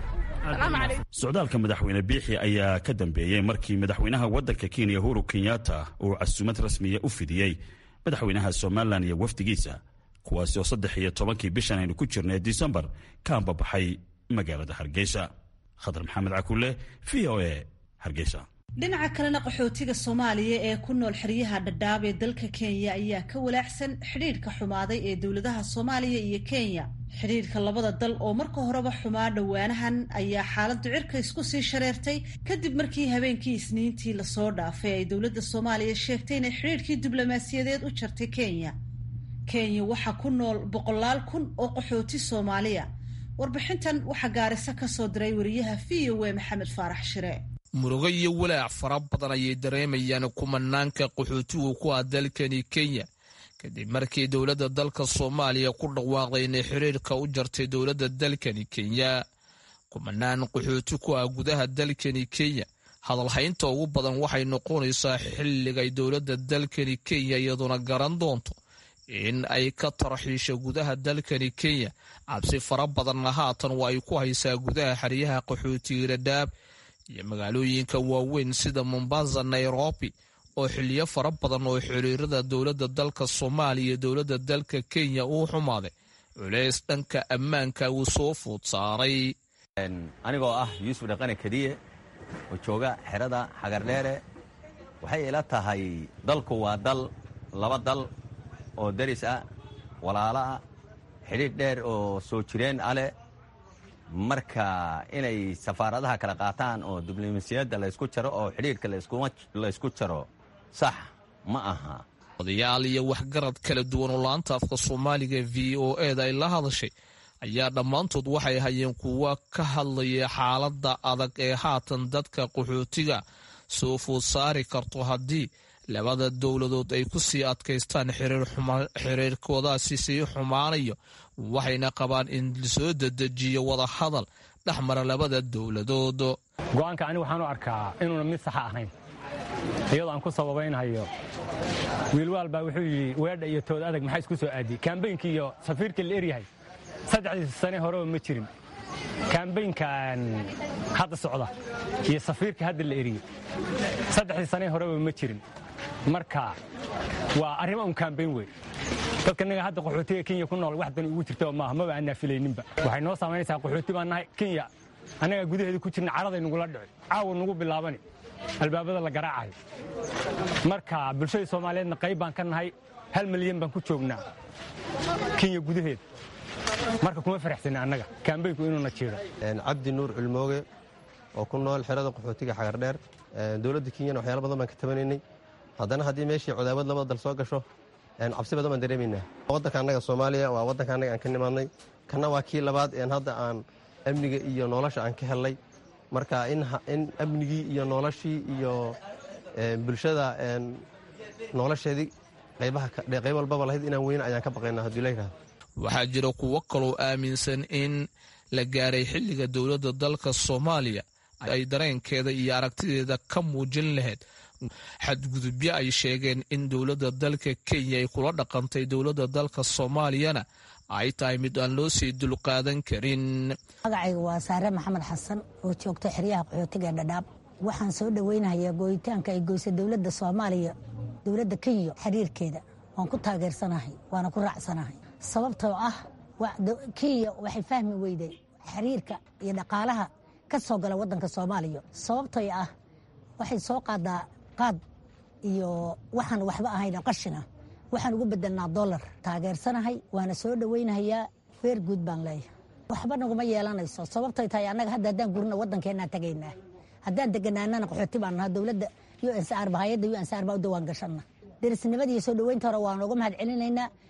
socdaalka madaxweyne biixi ayaa ka dambeeyey markii madaxweynaha waddanka kenya uhuru kenyatta uu casuumad rasmiya u fidiyey madaxweynaha somalilan iyo wafdigiisa kuwaasi oo saddex iyo tobankii bishan aynu ku jirnay disembar ka ambabaxay magaalada hargeysa khadar maxamed cakulle v o a hargeysa dhinaca kalena qaxootiga soomaaliya ee ku nool xeryaha dhadhaab ee dalka kenya ayaa ka walaacsan xidhiidhka xumaaday ee dowladaha soomaaliya iyo kenya xidhiidhka labada dal oo marka horeba xumaa dhowaanahan ayaa xaaladdu cirka isku sii shareertay kadib markii habeenkii isniintii lasoo dhaafay ay dowladda soomaaliya sheegtay inay xidhiidhkii diblomaasiyadeed u jartay kenya kenya waxaa ku nool boqolaal kun oo qaxooti soomaaliya warbixintan waxaa gaariso ka soo diray wariyaha v o a maxamed faarax shire murugo iyo walaac fara badan ayay dareemayaan kumanaanka qaxootigu ku ah dalkani kenya kadib markii dowladda dalka soomaaliya ku dhawaaqday inay xiriirka u jartay dowladda dalkani kenya kumanaan qaxooti ku ah gudaha dalkani kenya hadalhaynta ugu badan waxay noqonaysaa xilligay dowladda dalkani kenya iyaduna garan doonto in ay ka tarxiisho gudaha dalkani kenya cabsi fara badanna haatan waa ay ku haysaa gudaha xeryaha qaxootiga dhadhaab iyo magaalooyinka waaweyn sida mombasa nairobi oo xiliyo fara badan oo xiriirada dowladda dalka soomaaliya iyo dowladda dalka kenya uu xumaaday culeys dhanka ammaanka uu soo food saaray anigoo ah yuusuf dhaqane kadiye oo jooga xerada xagardheere waxay ila tahay dalku waa dal laba dal oo daris ah walaalo ah xidhiidh dheer oo soo jireen aleh marka inay safaaradaha kala qaataan oo diblomasiyadda laysku jaro oo xidhiidhka laysku jaro sax ma aha odayaal iyo waxgarad kala duwan oo laanta afka soomaaliga v o eda ay la hadashay ayaa dhammaantood waxay hayeen kuwa ka hadlaya xaaladda adag ee haatan dadka qaxootiga soo food saari karto haddii labada dowladood ay ku sii adkaystaan xiriirkoodaasi sii xumaanayo waxayna qabaan in lasoo dedejiyo wada hadal dhex mara labada dowladood go'aanka anigu waxaan u arkaa inuuna mid saxa ahayn iyadoo aan ku sababaynhayo wiilwaal baa wuxuu yidhi weedha iyo tood adag maxaa isku soo aadiyey kaambaynkii iyo safiirkii la eryahay saddexdii sane horeba ma jirin kaambaynkan hadda socda iyo safiirka hadda la eriyey saddexdii sane horeba ma jirin marka waa arrimo un kaambayn wey dadka naga hadda qaxootiga kenya ku nool wax dan ugu jirta maaha maba aanaa filayninba waxay noo saamaynaysaa qaxooti baan nahay kenya annagaa gudaheeda ku jirna caraday nugula dhici caawa nugu bilaabani albaabada la garaacayo marka bulshada soomaaliyeedna qayb baan ka nahay hal milyan baan ku joognaa kenya gudaheeda marka kuma faraxsana annaga kaambaynku inuuna jeedo cabdi nuur culmooge oo ku nool xerada qaxootiga xagardheer dowladda kenyana waxyaala badan baan ka tabanaynay haddana haddii meeshii codaawad labada dal soo gasho cabsi badan baan dareemaynaa waddanka annaga soomaaliya waa waddanka annaga aan ka nimaadnay kanna waa kii labaad een hadda aan amniga iyo nolosha aan ka hellay marka in amnigii iyo noloshii iyo bulshada nolosheedii qayb walbaba lahayd inaan weyne ayaan ka baqaynaa haddii la yidhahdo waxaa jira kuwo kaloo aaminsan in la gaaray xilliga dowladda dalka soomaaliya ay dareenkeeda iyo aragtideeda ka muujin lahayd xadgudubyo ay sheegeen in dowladda dalka kenya ay kula dhaqantay dowladda dalka soomaaliyana ay tahay mid aan loo sii dulqaadan karin magacayga waa saare maxamed xasan oo joogta xeryaha qaxootiga dhadhaab waxaan soo dhoweynayaa gooyitaanka ay goysa dowladda soomaaliya dowladda kenya xiriirkeeda waan ku taageersanahay waana ku raacsanahay sababtoo ah kenya waxay fahmi weyday xiriirka iyo dhaqaalaha ka soo gala wadanka soomaaliya sababtay ah waxay soo qaadaa qaad iyo waxaan waxba ahayn qashina waxaan ugu bedelnaa dolar taageersanahay waana soo dhoweynahayaa feer guud baan leeyahay waxba naguma yeelanayso sababtay tahay annaga hadda haddaan gurno waddankeenaan tagaynaa haddaan deganaanana qaxooti baan nahaa dowladda unsr hayadda unsr baa u dawaan gashanna derisnimada iyo soo dhoweynta hore waan uga mahad celinaynaa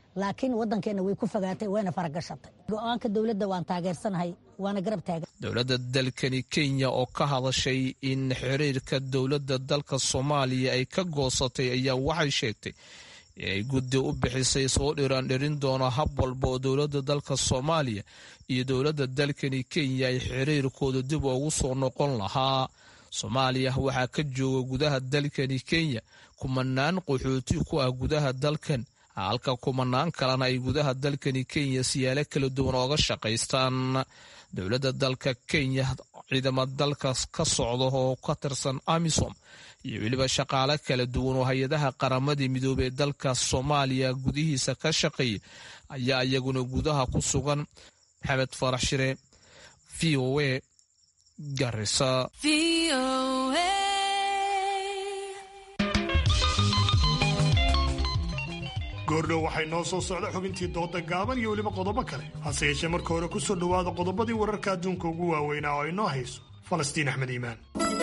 laakiin waddankeenna way ku fogaatay wayna faragashatay go-aanka dowladda waan taageersanahay waana garab taagan dowladda dalkani kenya oo ka hadashay in xiriirka dowladda dalka soomaaliya ay ka goosatay ayaa waxay sheegtay inay guddi u bixisay soo dhiraandhirin doono hab walba oo dowladda dalka soomaaliya iyo dowladda dalkani kenya ay xiriirkooda dib ugu soo noqon lahaa soomaaliya waxaa ka jooga gudaha dalkani kenya kumanaan qaxooti ku ah gudaha dalkan halka kumanaan kalena ay gudaha dalkani kenya siyaalo kala duwan ooga shaqaystaan dowladda dalka kenya ciidamo dalkaas ka socda oo ka tirsan amisom iyo weliba shaqaale kala duwan oo hay-adaha qaramadii midoobey ee dalka soomaaliya gudihiisa ka shaqeeya ayaa iyaguna gudaha ku sugan maxamed farax shire v o a garisa goordhow waxay noo soo socda xubintii dooda gaaban iyo weliba qodobo kale hase yeeshee marka hore ku soo dhowaada qodobadii wararka adduunka ugu waaweynaa oo ay noo hayso falastiin axmed iimaan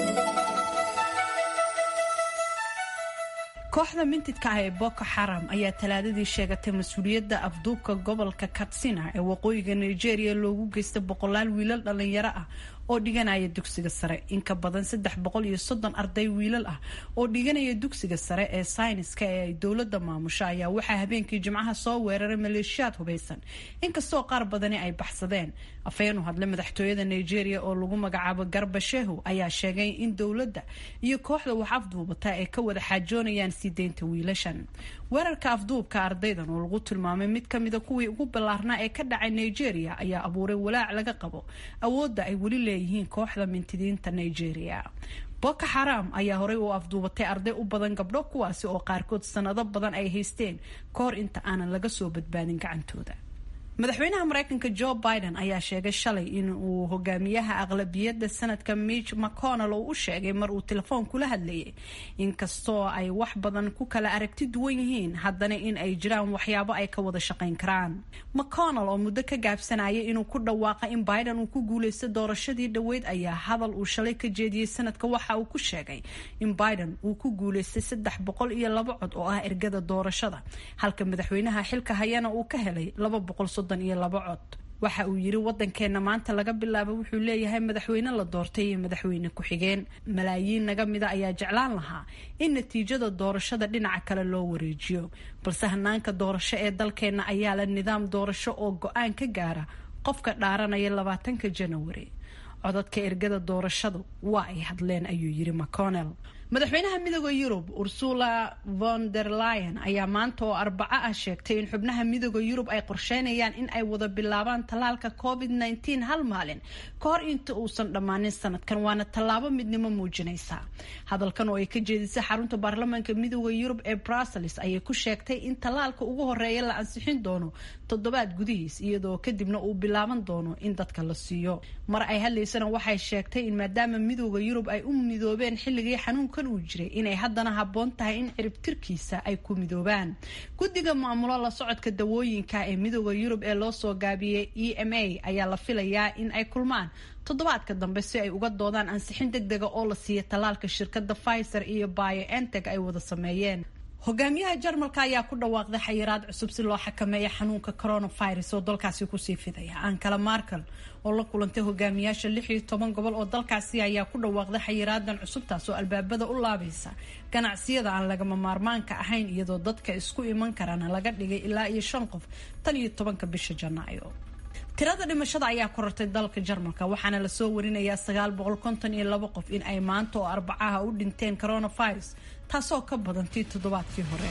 kooxda mintidka ah ee boko xaram ayaa talaadadii sheegatay mas-uuliyadda afduubka gobolka katsina ee waqooyiga nigeria loogu geystay boqolaal wiilal dhallinyaro ah oo dhiganaya dugsiga sare in ka badan saddex boqol iyo soddon arday wiilal ah oo dhiganaya dugsiga sare ee sayniska ee ay dowladda maamusho ayaa waxaa habeenkii jimcaha soo weeraray maleeshiyaad hubaysan inkastoo qaar badani ay baxsadeen afhayeen u hadle madaxtooyada nigeria oo lagu magacaabo garba shehu ayaa sheegay in dowladda iyo kooxda wax afduubata ay ka wada xaajoonayaan sii deynta wiilashan weerarka afduubka ardaydan oo lagu tilmaamay mid ka mida kuwii ugu ballaarnaa ee ka dhacay nigeria ayaa abuuray walaac laga qabo awoodda ay weli leeyihiin kooxda mintidiinta nigeria boko xaram ayaa horey u afduubatay arday u badan gabdho kuwaasi oo qaarkood sanado badan ay haysteen kahor inta aanan laga soo badbaadin gacantooda madaxweynaha mareykanka joe biden ayaa sheegay shalay in uu hogaamiyaha aqlabiyadda sanadka mitch mcconnell oo u sheegay mar uu telefoon kula hadlayay inkastoo ay wax badan ku kala aragti duwan yihiin haddana in ay jiraan waxyaabo ay ka wada shaqayn karaan mcconnell oo muddo ka gaabsanayay inuu ku dhawaaqa in biden uu ku guulaysta doorashadii dhoweyd ayaa hadal uu shalay ka jeediyey sanadka waxa uu ku sheegay in biden uu ku guulaystay saddex boqol iyo laba cod oo ah ergada doorashada halka madaxweynaha xilka hayana uu ka helay laba boqol iyo laba cod waxa uu yiri wadankeena maanta laga bilaabo wuxuu leeyahay madaxweyne la doortay iyo madaxweyne ku-xigeen malaayiin naga mida ayaa jeclaan lahaa in natiijada doorashada dhinaca kale loo wareejiyo balse hanaanka doorasho ee dalkeena ayaa la nidaam doorasho oo go-aan ka gaara qofka dhaaranaya labaatanka janawari codadka ergada doorashadu waa ay hadleen ayuu yiri mcconnell madaxweynaha midooda yurub ursula von der lion ayaa maanta oo arbaco ah sheegtay in xubnaha midooda yurub ay qorsheynayaan in ay wada bilaabaan tallaalka covid nteen hal maalin ka hor inta uusan dhammaanin sanadkan waana tallaabo midnimo muujinaysa hadalkan oo ay ka jeedisay xarunta baarlamaanka midooda yurub ee brussels ayay ku sheegtay in tallaalka ugu horeeya la ansixin doono toddobaad gudihiis iyadoo kadibna uu bilaaban doono in dadka la siiyo mar ay hadlaysana waxay sheegtay in maadaama midooda yurub ay u midoobeen xilligii xanuunkan uu jiray inay haddana habboon tahay in ciribtirkiisa ay ku midoobaan guddiga maamulo la socodka dawooyinka ee midooda yurub ee loo soo gaabiyey e m a ayaa la filayaa in ay kulmaan toddobaadka dambe si ay uga doodaan ansixin deg dega oo la siiya tallaalka shirkadda pfizer iyo bioenteg ay wada sameeyeen hogaamiyaha jarmalka ayaa ku dhawaaqday xayiraad cusub si loo xakameeya xanuunka coronavirus oo dalkaasi kusii fidaya ankala markel oo la kulantay hogaamiyaasha lix iyo toban gobol oo dalkaasi ayaa ku dhawaaqday xayiraadan cusubtaas oo albaabada u laabaysa ganacsiyada aan lagama maarmaanka ahayn iyadoo dadka isku iman karana laga dhigay ilaa iyo shan qof tan iyo tobanka bisha janaayo tirada dhimashada ayaa korortay dalka jarmalka waxaana lasoo warinayaa sagaal boqol konton iyo labo qof in ay maanta oo arbacaha u dhinteen coronavirus taasoo ka badantii toddobaadkii hore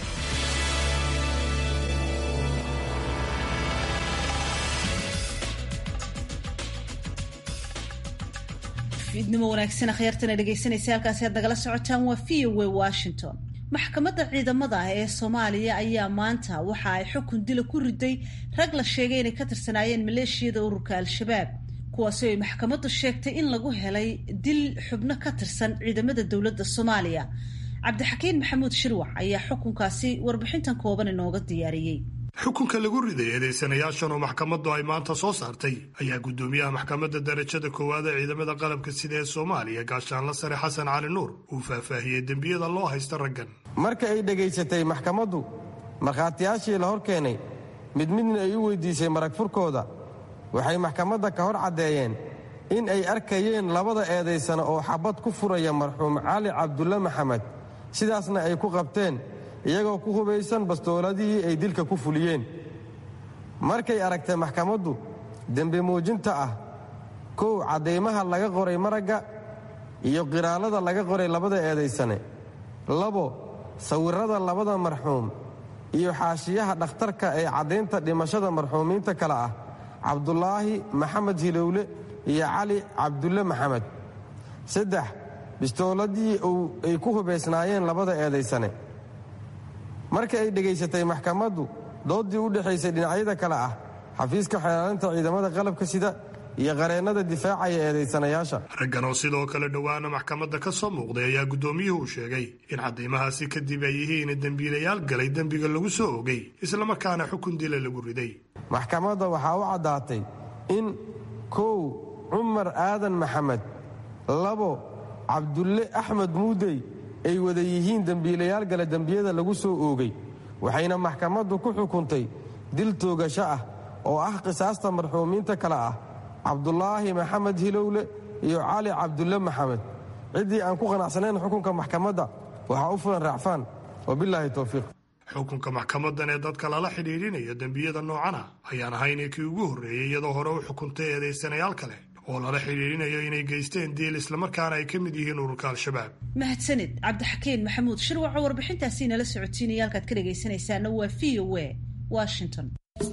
fiidnimo wanaagsan akhyaartana dhegaysanaysa halkaasi aad nagala socotaan waa v o a washington maxkamadda ciidamada ah ee soomaaliya ayaa maanta waxa ay xukun dila ku riday rag la sheegay inay ka tirsanaayeen maleeshiyada ururka al-shabaab kuwaasi ay maxkamaddu sheegtay in lagu helay dil xubno ka tirsan ciidamada dowladda soomaaliya cabdixakiin maxamuud shirwac ayaa xukunkaasi warbixintan kooban inooga diyaariyey xukunka lagu riday eedaysanayaashan oo maxkamaddu ay maanta soo saartay ayaa guddoomiyaha maxkamadda darajada koowaad ee ciidamada qalabka sida ee soomaaliya gaashaanla sare xasan cali nuur uu faahfaahiyey dembiyada loo haysta raggan marka ay dhegaysatay maxkamaddu markhaatiyaashii la hor keenay mid midna ay u weyddiisay marag furkooda waxay maxkamadda ka hor caddeeyeen in ay arkayeen labada eedaysana oo xabad ku furaya marxuum cali cabdulle maxamed sidaasna ay ku qabteen iyagoo ku hubaysan bastooladihii ay dilka ku fuliyeen markay aragtay maxkamaddu dembi muujinta ah kow caddaymaha laga qoray maragga iyo qiraallada laga qoray labada eedaysane labo sawirrada labada marxuum iyo xaashiyaha dhakhtarka ee caddaynta dhimashada marxuumiinta kale ah cabdulaahi maxamed hilowle iyo cali cabdulle maxamed saddex bistooladii ay ku hubaysnaayeen labada eedaysane marka ay dhegaysatay maxkamaddu dooddii u dhexaysay dhinacyada kale ah xafiiska xeelaalinta ciidamada qalabka sida iyo qareennada difaacaya eedaysanayaasha raggan oo sidoo kale dhowaana maxkamadda ka soo muuqday ayaa guddoomiyuhu u sheegay in caddaymahaasi kadib ay yihiin dembiilayaal galay dembiga lagu soo ogay islamarkaana xukun dila lagu riday maxkamadda waxaa u caddaatay in kow cumar aadan maxamed labo cabdulle axmed muudey ay wada yihiin dembiilayaal gale dembiyada lagu soo oogay waxayna maxkamaddu ku xukuntay dil toogasho ah oo ah qisaasta marxuumiinta kale ah cabdulaahi maxamed hilowle iyo cali cabdulle maxamed ciddii aan ku qanacsanayn xukunka maxkamadda waxaa u fulan raacfaan wabilaahi towfiiq xukunka maxkamadan ee dadka lala xidhiidhinaya dembiyada noocana ayaan ahayn kii ugu horreeyey iyadoo hore u xukuntay eedaysanayaal kale oo lala xidhiidhinayo inay geysteen diil islamarkaana ay ka mid yihiin ururka al-shabaab mahadsanid cabdixakiin maxamuud shirwaco warbixintaasi nala socotiinaya halkaad ka dhegaysanaysaana waa v o a washington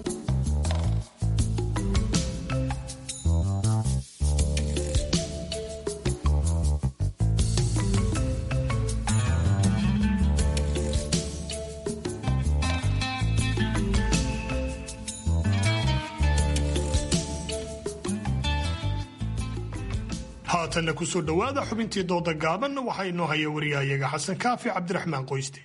haatanna kusoo dhowaada xubintii dooda gaaban waxaa inoo haya wariyahayaga xasan kaafi cabdiraxmaan qoyste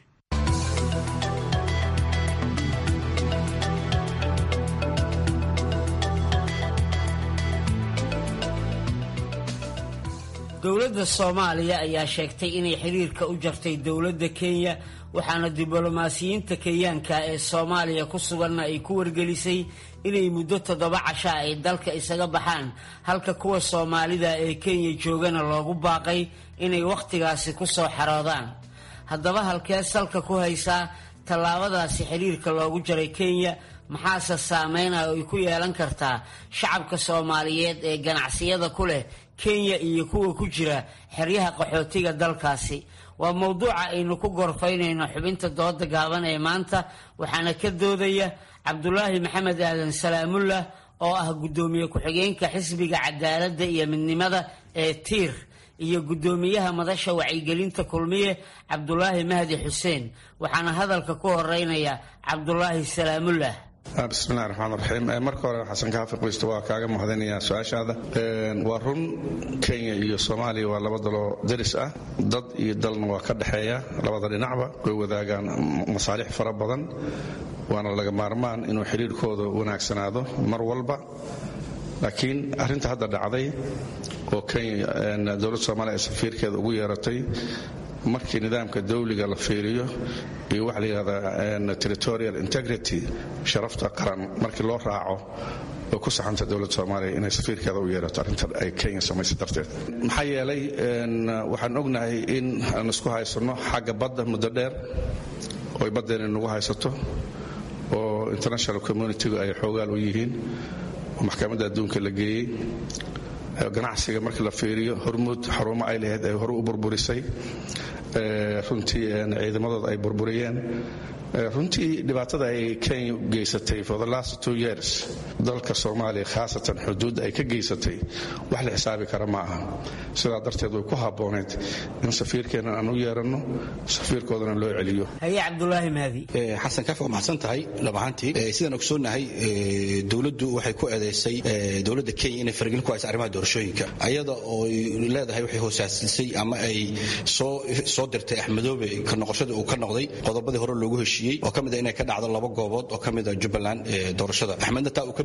dowladda soomaaliya ayaa sheegtay inay xiriirka u jartay dowladda kenya waxaana diblomaasiyiinta kenyaanka ee soomaaliya ku suganna ay ku wargelisay inay muddo toddoba casha ay dalka isaga baxaan halka kuwa soomaalida ee kenya joogana loogu baaqay inay wakhtigaasi ku soo xaroodaan haddaba halkee salka ku haysaa tallaabadaasi xiriirka loogu jaray kenya maxaase saameynah ay ku yeelan kartaa shacabka soomaaliyeed ee ganacsiyada ku leh kenya iyo kuwa ku jira xeryaha qaxootiga dalkaasi waa mowduuca aynu ku gorfaynayno xubinta dooda gaaban ee maanta waxaana ka doodaya cabdulaahi maxamed aadan salaamullah oo ah guddoomiye ku-xigeenka xisbiga cadaaladda iyo midnimada ee tiir iyo guddoomiyaha madasha wacyigelinta kulmiye cabdulaahi mahdi xuseen waxaana hadalka ku horeynaya cabdulaahi salaamullah bismillahi raxmaan raxiim marka hore xasan kaafi qoysta waa kaaga mahadinayaa su-aashaada waa run kenya iyo soomaaliya waa laba daloo daris ah dad iyo dalna waa ka dhexeeya labada dhinacba way wadaagaan masaalix fara badan waana laga maarmaan inuu xidhiirkooda wanaagsanaado mar walba laakiin arrinta hadda dhacday oo kenya dowladda soomaaliya ay safiirkeeda ugu yeeratay markii nidaamka dawliga la fiiriyo iyo waxa la yidhahdaa territorial integrity sharafta qaran markii loo raaco way ku saxanta dowladda soomaaliya inay safiirkeeda u yeerato arrinta ay kenya samaysay darteed maxaa yeelay waxaan ognahay in aan isku haysanno xagga badda muddo dheer oy baddeena nagu haysato oo international communitigu ay xoogaal u yihiin oo maxkamadda adduunka la geeyey ganacsiga markii la fiiriyo hormuud xarumo ay lahayd ay hore u burburisay runtii ciidamadooda ay burburiyeen runtii dhibaatada ay kenya geysatay for the last two years dalka soomaaliya khaasatan xuduudda ay ka geysatay wax la xisaabi kara ma aha sidaa darteed way ku habbooneyd in safiirkeennan aan u yeeranno safiirkoodana loo celiyo haye cabdulaahi mahdi xasan kaaf waa maxsan tahay dhammaantii sidaan ogsoonnahay dowladdu waxay ku eedaysay dowladda kenya inay faragelin ku haysa arrimaha doorashooyinka ayada oo leedahay waxay hoosaasisay ama ay soo dirtay axmedoobe ka noqoshada uu ka noqday qodobadii hore loogu heshiiyey oo ka mid a inay ka dhacdo laba goobood oo ka mid a jubbaland doorashada axmedna taa uu ka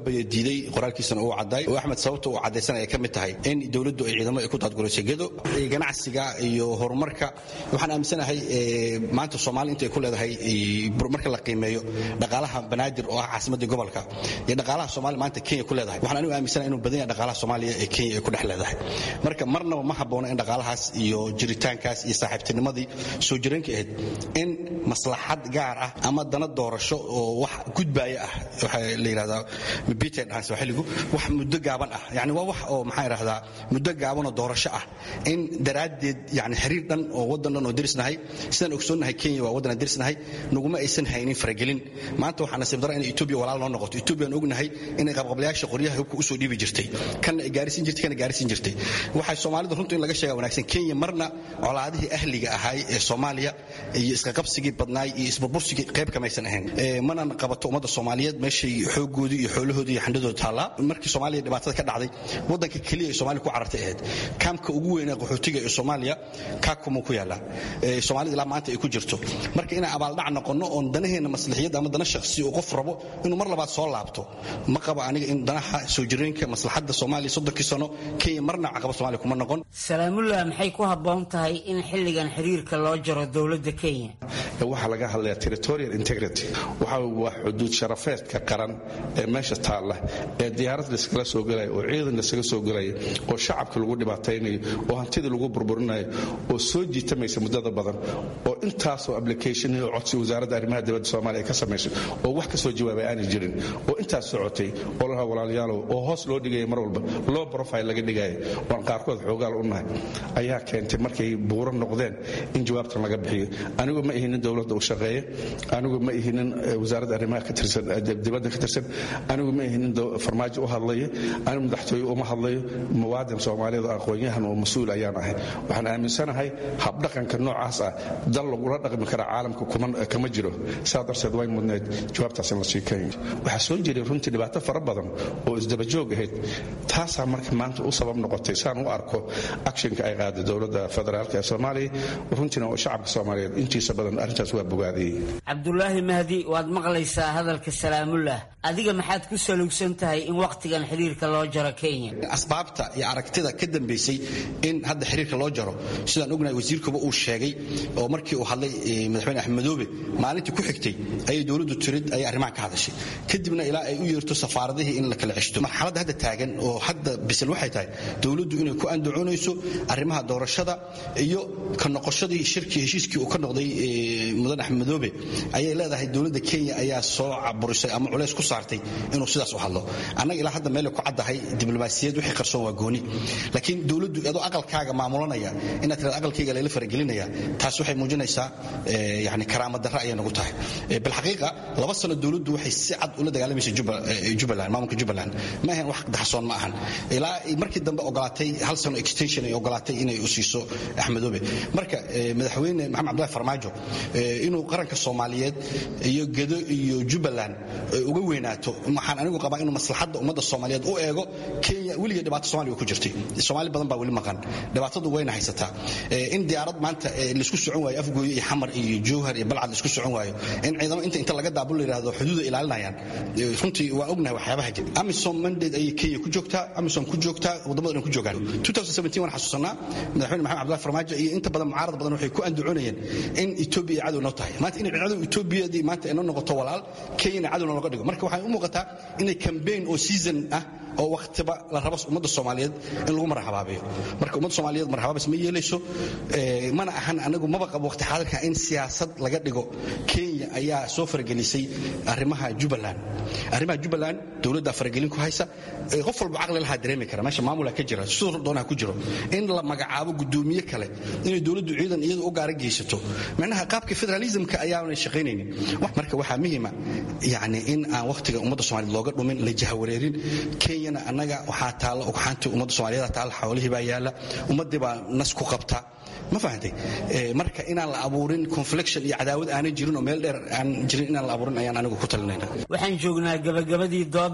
bayadiiday qoraalkiisana uu cadday oo axmed sababta uu caddaysan ay ka mid tahay in dowladdu ay ciidamo ay ku daadguraysay gedo ganacsiga iyo horumarka waxaan aaminsanahay maanta soomaali inta ay ku leedahay marka la qiimeeyo dhaqaalaha banaadir oo ah caasimadii gobolka iyo dhaqaalaha soomaaliya maanta kenya ku leedahay waxaan anigu aaminsanahay inuu badan yahay dhaqaalaha soomaaliya ee kenya ay ku dhex leedahay marka marnaba ma habboona in dhaqaalahaas iyo jiritaankaas iyo saaxiibtinimadii soo jireenka ahayd in maslaxad gaar ah ama dana doorasho oo wax gudbaaya ah waxaa la yidhahdaa bited dhahan sooxiligu wax muddo gaaban ah yani waa wax oo maxaa idhahdaa muddo gaaban oo doorasho ah in daraaddeed yani xiriir dhan oo waddan dhan oo derisnahay sidaan ogsoonnahay kenya waa waddan aan derisnahay naguma aysan haynin faragelin maanta waxaa nasiib dara inay etoobiya walaal noo noqoto etoobiya aan ognahay inay qabqablayaasha qoryaha hubka usoo dhiibi jirtay kana ay gaarisiin jirtay kana gaarisiin jirtay waxay soomaalida runtu in laga sheega wanaagsan kenya marna colaadihii ahliga ahaay ee soomaaliya iyo isqaqabsigii badnaay iyo isburbursigii qayb kamaysan ahayn manan qabato ummadda soomaaliyeed meeshay xoogoodii iyo xoolahoodii iyo xandhadooda taallaa markii soomaaliya dhibaatada ka dhacday waddanka keliya ee soomaaliya ku carartay ahayd kaamka ugu weyn ee qaxootiga ee soomaaliya kaakumuu ku yaallaa soomaalida ilaa maanta ay ku jirto marka inaan abaaldhac noqonno oon danaheenna maslaxiyadda ama dana shakhsi uu qof rabo inuu mar labaad soo laabto ma qaba aniga in danaha soo jireenka maslaxadda soomaaliya soddonkii sano kenya marna caqaba soomaaliya kuma noqon salaamullah maxay ku habboon tahay in xilligan xiriirka loo jaro dowladda kenya waxaa laga hadlayaa territorial integrity waxa waa xuduud sharafeedka qaran ee meesha taalla ee diyaarad layskala soo gelaya oo ciidan laysaga soo gelaya oo shacabka lagu dhibaataynayo oo hantidii lagu burburinayo oo soo jiitamaysa muddada badan oo intaasoo application iyo codsi wasaaradda arrimaha dibadda soomaaliya ay ka samayso oo wax ka soo jawaabay aanay jirin oo intaas socotay oo lahaa walaalayaalow oo hoos loo dhigaya mar walba low profile laga dhigaya waan qaarkood xoogaal u nahay ayaa keentay markay buuro noqdeen in jawaabtan laga bixiyo anigu ma ihinin dowladda u shaqeeya anigu ma ihinin wasaaradda arrimaha ka tirsan dibadda ka tirsan anigu ma ihinin farmaajo u hadlaya anigu madaxtooye uma hadlayo muwaadin soomaaliyeed oo aqoon-yahan oo mas-uul ayaan ahay waxaan aaminsanahay habdhaqanka noocaas ah dal lagula dhaqmi kara caalamka kama jiro saa darteed way mudneed jawaabtaas in la sii kenya waxaa soo jiray runtii dhibaato fara badan oo isdabajoog ahayd taasaa marka maanta u sabab noqotay saan u arko actionka ay qaaday dowladda federaalk ee soomaaliya runtiina oo shacabka soomaaliyeed intiisa badan arrintaas waa bogaadiyey cabdulaahi mahdi waad maqlaysaa hadalka salaamullah adiga maxaad ku salugsan tahay in wakhtigan xiriirka loo jaro kenya asbaabta iyo aragtida ka dambaysay in hadda xiriirka loo jaro sidaan ognahay wasiirkuba uu sheegay oo markii uu hadlay madaxweyne axmed madoobe maalintii ku xigtay ayay dowladdu tirid ayay arrimaha ka hadashay kadibna ilaa ay u yeerto safaaradihii in la kala ceshto marxaladda hadda taagan oo hadda bisil waxay tahay dowladdu inay ku andacoonayso arrimaha doorashada iyo ka noqoshadii shirkii heshiiskii uu ka noqday mudan axmed madoobe ayay leedahay dowladda kenya ayaa soo caburisay ama culays ku saartay inuu sidaas u hadlo annaga ilaa hadda meelay ku caddahay diblomaasiyad wixii qarsoon waa gooni laakiin dowladdu adoo aqalkaaga maamulanaya inaad tirada aqalkayga layla faragelinaya taas waxay muujinaysaa yani karaama darre ayay nagu tahay bilxaqiiqa laba sano dowladdu waxay si cad ula dagaalamaysa jubbaland maamulka jubbaland ma ahayn wax daxsoon ma ahan ilaa markii dambe ogolaatay hal sano extension ay ogolaatay inay u siiso axmedoobe marka madaxweyne maxamed cabdullahi farmaajo inuu qaranka soomaaliyeed iyo gedo iyo jubbaland uga weynaato waxaan anigu qabaa inuu maslaxadda ummadda soomaaliyeed u eego kenya weligeed dhibaato somalia ku jirtay soomaali badan baa weli maqan dhibaatadu wayna haysataa in diyaarad maanta laisku socon waayo afgooyo iyo xamar iyo jowhar iyo balcad laisku socon waayo in ciidamo inta inta laga daabul la yidhahdo xuduuda ilaalinayaan runtii waa ognahay waxyaabaha jira amisom mandate ayay kenya ku joogtaa amisom ku joogtaa wadamada dhan ku joogaan 2017 waan xasuusanaa madaxweyne maxamed cabdullahi farmaajo iyo inta badan mucaarad badan waxay ku andacoonayeen in etoobiya ay cadow noo tahay maanta inay cadow etoobiyadii maanta ay noo noqoto walaal kenyana cadowna looga dhigo marka waxay u muuqataa inay campaign oo season ah oo wakhtiba la rabo ummadda soomaaliyeed in lagu marxabaabiyo marka ummadda soomaaliyeed marxabaabis ma yeelayso mana ahan anagu maba qabo waqti xaadirka in siyaasad laga dhigo kenya ayaa soo faragelisay arrimaha jubbaland arrimaha jubbaland dowladda faragelin ku haysa qof walba caqli lahaa dareemi kara meesha maamula ka jira sidoo doonaha ku jiro in la magacaabo gudoomiye kale inay dowladdu ciidan iyadu u gaara geysato macnaha qaabka federalismka ayaanay shaqaynaynin marka waxaa muhiima yani in aan wakhtiga ummadda soomaaliyeed looga dhumin la jahawareerin kenyana annaga waxaa taalla ugxaantii ummadda soomaaliyeed taalla xoolihii baa yaalla ummaddii baa nas ku qabta ma fahantay marka inaan la abuurin confliction iyo cadaawad aanay jirin oo meel dheer aan jirin inaan la abuurin ayaan anigu ku talinayna waxaan joognaa gabagabadii doodda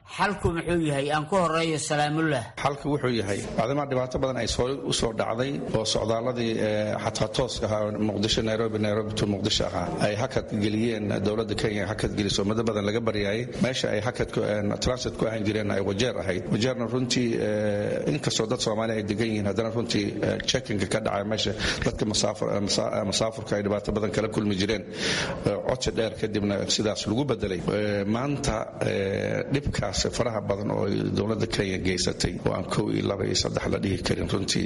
xalku muxuu yahay aan ku horeeyo salaamullah xalka wuxuu yahay maadaama dhibaato badan ay u soo dhacday oo socdaaladii xataa tooska ahaa muqdisho nairobi nairobi to muqdisho ahaa ay hakad geliyeen dowladda kenya hakad geliso muddo badan laga baryaayay meesha ay hakad transit ku ahaan jireen ay wajeer ahayd wajeerna runtii inkastoo dad soomaali ay degan yihiin haddana runtii checkinga ka dhacay meesha dadka masaafurka ay dhibaato badan kala kulmi jireen codsi dheer kadibna sidaas lagu bedelay maanta dhibkaas faraha badan oo dowladda kenya geysatay oo aan kow iyo laba iyo saddex la dhihi karin runtii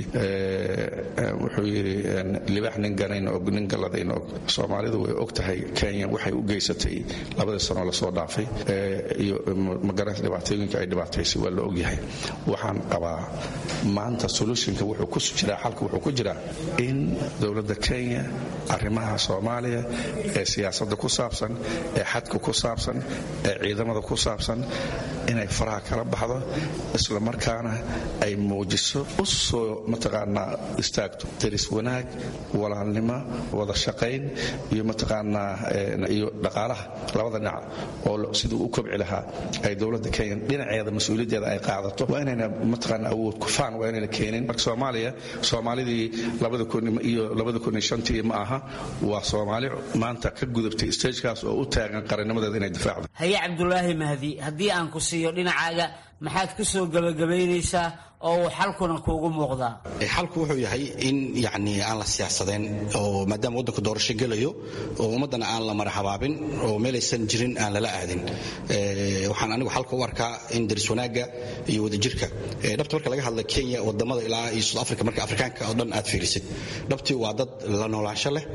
wuxuu yidhi libaax nin ganayn og nin galladayn og soomaalidu way og tahay kenya waxay u geysatay labadii sanoo lasoo dhaafay iyo magaranaysa dhibaatooyinka ay dhibaataysay waa la ogyahay waxaan qabaa maanta solutionka wuxuu ku jiraa xalka wuxuu ku jiraa in dowladda kenya arrimaha soomaaliya ee siyaasadda ku saabsan ee xadka ku saabsan ee ciidamada ku saabsan inay faraha kala baxdo isla markaana ay muujiso u soo mataqaanaa istaagto daris wanaag walaalnimo wada shaqayn iyo mataqaanaa iyo dhaqaalaha labada dhinac oo siduu u kobci lahaa ay dowladda kenya dhinaceeda mas-uuliyaddeeda ay qaadato waa inayna mataqaanaa awood kufaan waa inayna keenin marka soomaaliya soomaalidii labada kun iyo labada kun iyo shantii ma aha waa soomaali maanta ka gudubtay stagekaas oo u taagan qarannimadeeda inay difaacdo haye cabdulaahi mahdi haddii aan ku siiyo dhinacaaga maxaad ku soo gabagabaynaysaa oo uu xalkuna kuugu muuqdaa xalku wuxuu yahay in yani aan la siyaasadeen oo maadaama waddanku doorasho gelayo oo ummaddana aan la maraxabaabin oo meelaysan jirin aan lala aadin waxaan anigu xalka u arkaa in daris wanaagga iyo wadajirka dhabta marka laga hadla kenya wadamada ilaa iyo south africa marka afrikaanka oo dhan aad fiirisid dhabtii waa dad la noolaansho leh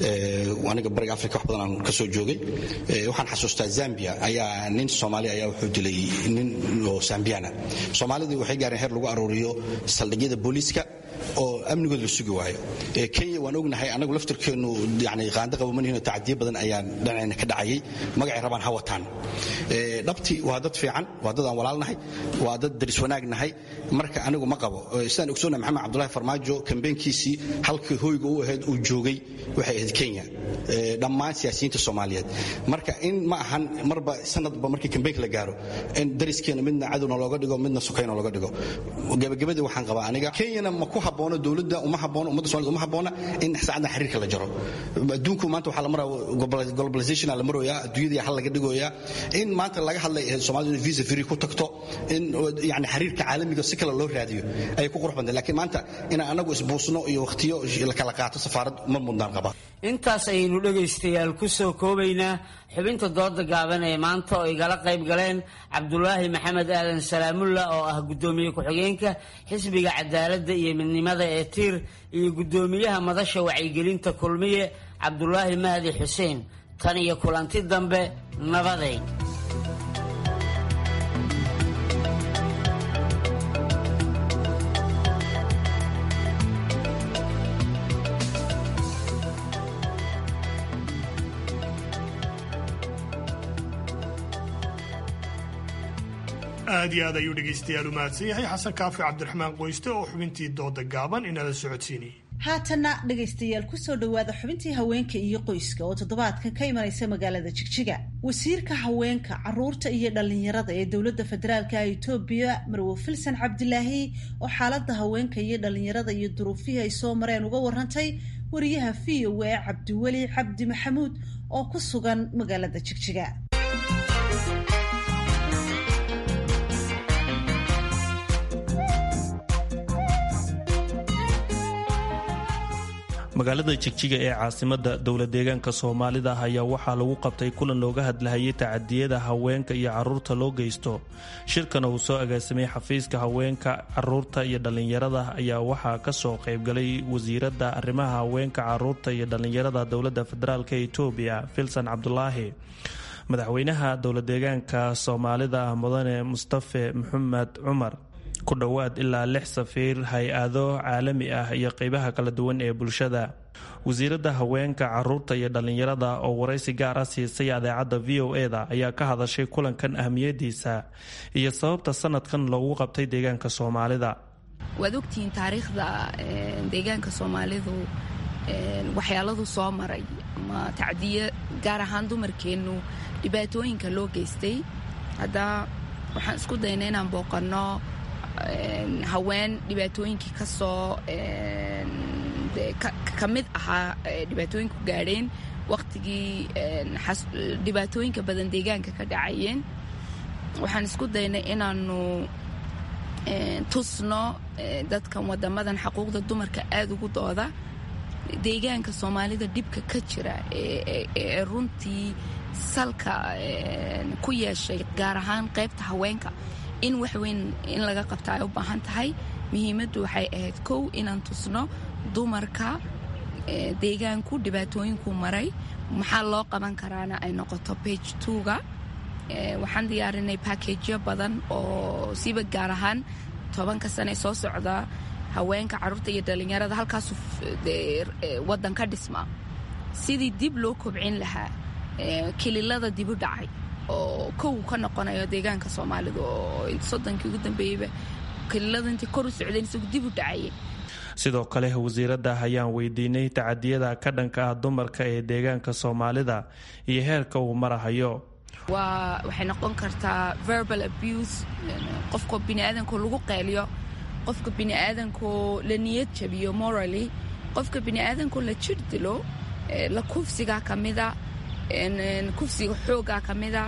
aniga bariga africa wax badan aan ka soo joogay waxaan xasuustaa zambia ayaa nin soomaali ayaa wuxuu dilay nin oo zambiana soomaalidii waxay gaareen heer lagu aruuriyo saldhigyada booliiska oo amnigood la sugi waayo kenya waan ognahay anagu laftirkeennu yani qaanda qabamanihino tacadiyo badan ayaa dhinacayna ka dhacayay magacay rabaan ha wataan dhabti waa dad fiican waa dad aan walaalnahay waa dad daris wanaagnahay marka anigu ma qabo sidaan ogsoonnahay maxamed cabdulahi farmaajo kambeenkiisii halkii hoyga u ahayd uu joogay waxay ahayd kenya dhammaan siyaasiyiinta soomaaliyeed marka in ma ahan marba sanadba markii kambeenka la gaaro in dariskeena midna cadowna looga dhigo midna sukayna looga dhigo gabagabadii waxaan qabaa aniga kenyana ma ku haboono dowladda uma haboono ummadda somalida uma habboona in saacaddan xiriirka la jaro adduunku maanta waxaa la maraa globalization la maroyaa adduunyadii hal laga dhigoyaa in maanta laga hadlay soomaalida in visa free ku tagto in yani xiriirka caalamiga si kale loo raadiyo ay ku qurux bantay laakiin maanta inaan anagu isbuusno iyo wakhtiyo la kala qaato safaarad ma mudnaan qabaa intaas ayaynu dhegaystayaal ku soo koobaynaa xubinta dooda gaaban ee maanta oo igala qayb galeen cabdulaahi maxamed aadan salaamulla oo ah guddoomiye ku-xigeenka xisbiga cadaaladda iyo midnimada ee tiir iyo guddoomiyaha madasha wacyigelinta kulmiye cabdulaahi mahdi xuseen tan iyo kulanti dambe nabaday aad iyo aad ayuu dhegaystayaal u mahadsan yahay xasan kaafi cabdiraxmaan qoyste oo xubintii dooda gaaban inala socodsiinayay haatanna dhegaystayaal kusoo dhowaada xubintii haweenka iyo qoyska oo toddobaadkan ka imanaysa magaalada jigjiga wasiirka haweenka caruurta iyo dhallinyarada ee dowladda federaalka etoobiya marwo filsan cabdilaahi oo xaaladda haweenka iyo dhallinyarada iyo duruufihii ay soo mareen uga warantay wariyaha v o a cabdiweli cabdi maxamuud oo ku sugan magaalada jigjiga magaalada jigjiga ee caasimada dowla deegaanka soomaalida ayaa waxaa lagu qabtay kulan looga hadlahayay tacadiyada haweenka iyo caruurta loo geysto shirkana uu soo agaasimay xafiiska haweenka caruurta iyo dhallinyarada ayaa waxaa kasoo qaybgalay wasiirada arrimaha haweenka caruurta iyo dhallinyarada dowlada federaalk etoobiya filsan cabdulaahi madaxweynaha dowla deegaanka soomaalida mudane mustafe maxamed cumar ku dhowaad ilaa lix safiir hay-ado caalami ah iyo qeybaha kala duwan ee bulshada wasiiradda haweenka caruurta iyo dhallinyarada oo waraysi gaar ah siisay adeecadda v o e-da ayaa ka hadashay kulankan ahmiyadiisa iyo sababta sanadkan loogu qabtay deegaanka soomaalida waad ogtihiin taariikhda deegaanka soomaalidu waxyaaladu soo maray ama tacdiyo gaar ahaan dumarkeennu dhibaatooyinka loo geystay hadda waxaan isku dayna inaan booqanno haween dhibaatooyinkii kasoo ka mid ahaa dhibaatooyinku gaadheen waqtigii dhibaatooyinka badan deegaanka ka dhacayeen waxaan isku daynay inaanu tusno dadkan wadamadan xaquuqda dumarka aada ugu dooda deegaanka soomaalida dhibka ka jira ee runtii salka ku yeeshay gaar ahaan qaybta haweenka in waxweyn in laga qabta ay u baahan tahay muhiimaddu waxay ahayd kow inaan tusno dumarka deegaanku dhibaatooyinku maray maxaa loo qaban karaana ay noqoto bage twoga waxaan diyaarinay bakejyo badan oo siba gaar ahaan tobanka sane soo socda haweenka caruurta iyo dhalinyarada halkaasu wadan ka dhisma sidii dib loo kobcin lahaa kililada dibu dhacay oo kow ka noqonayo deegaanka soomaalida oo soddonkii ugu dambeeyeyba kililada intay kor u socdeen isagu dib u dhacayay sidoo kale wasiiradda ayaan weydiinay tacadiyada ka dhanka ah dumarka ee deegaanka soomaalida iyo heerka uu marahayo waa waxay noqon kartaa verbal abuse qofka biniaadanko lagu qeeliyo qofka biniaadanko la niyad jabiyo morally qofka biniaadanko la jir dilo la kufsigaa ka mida kufsiga xoogaa ka mida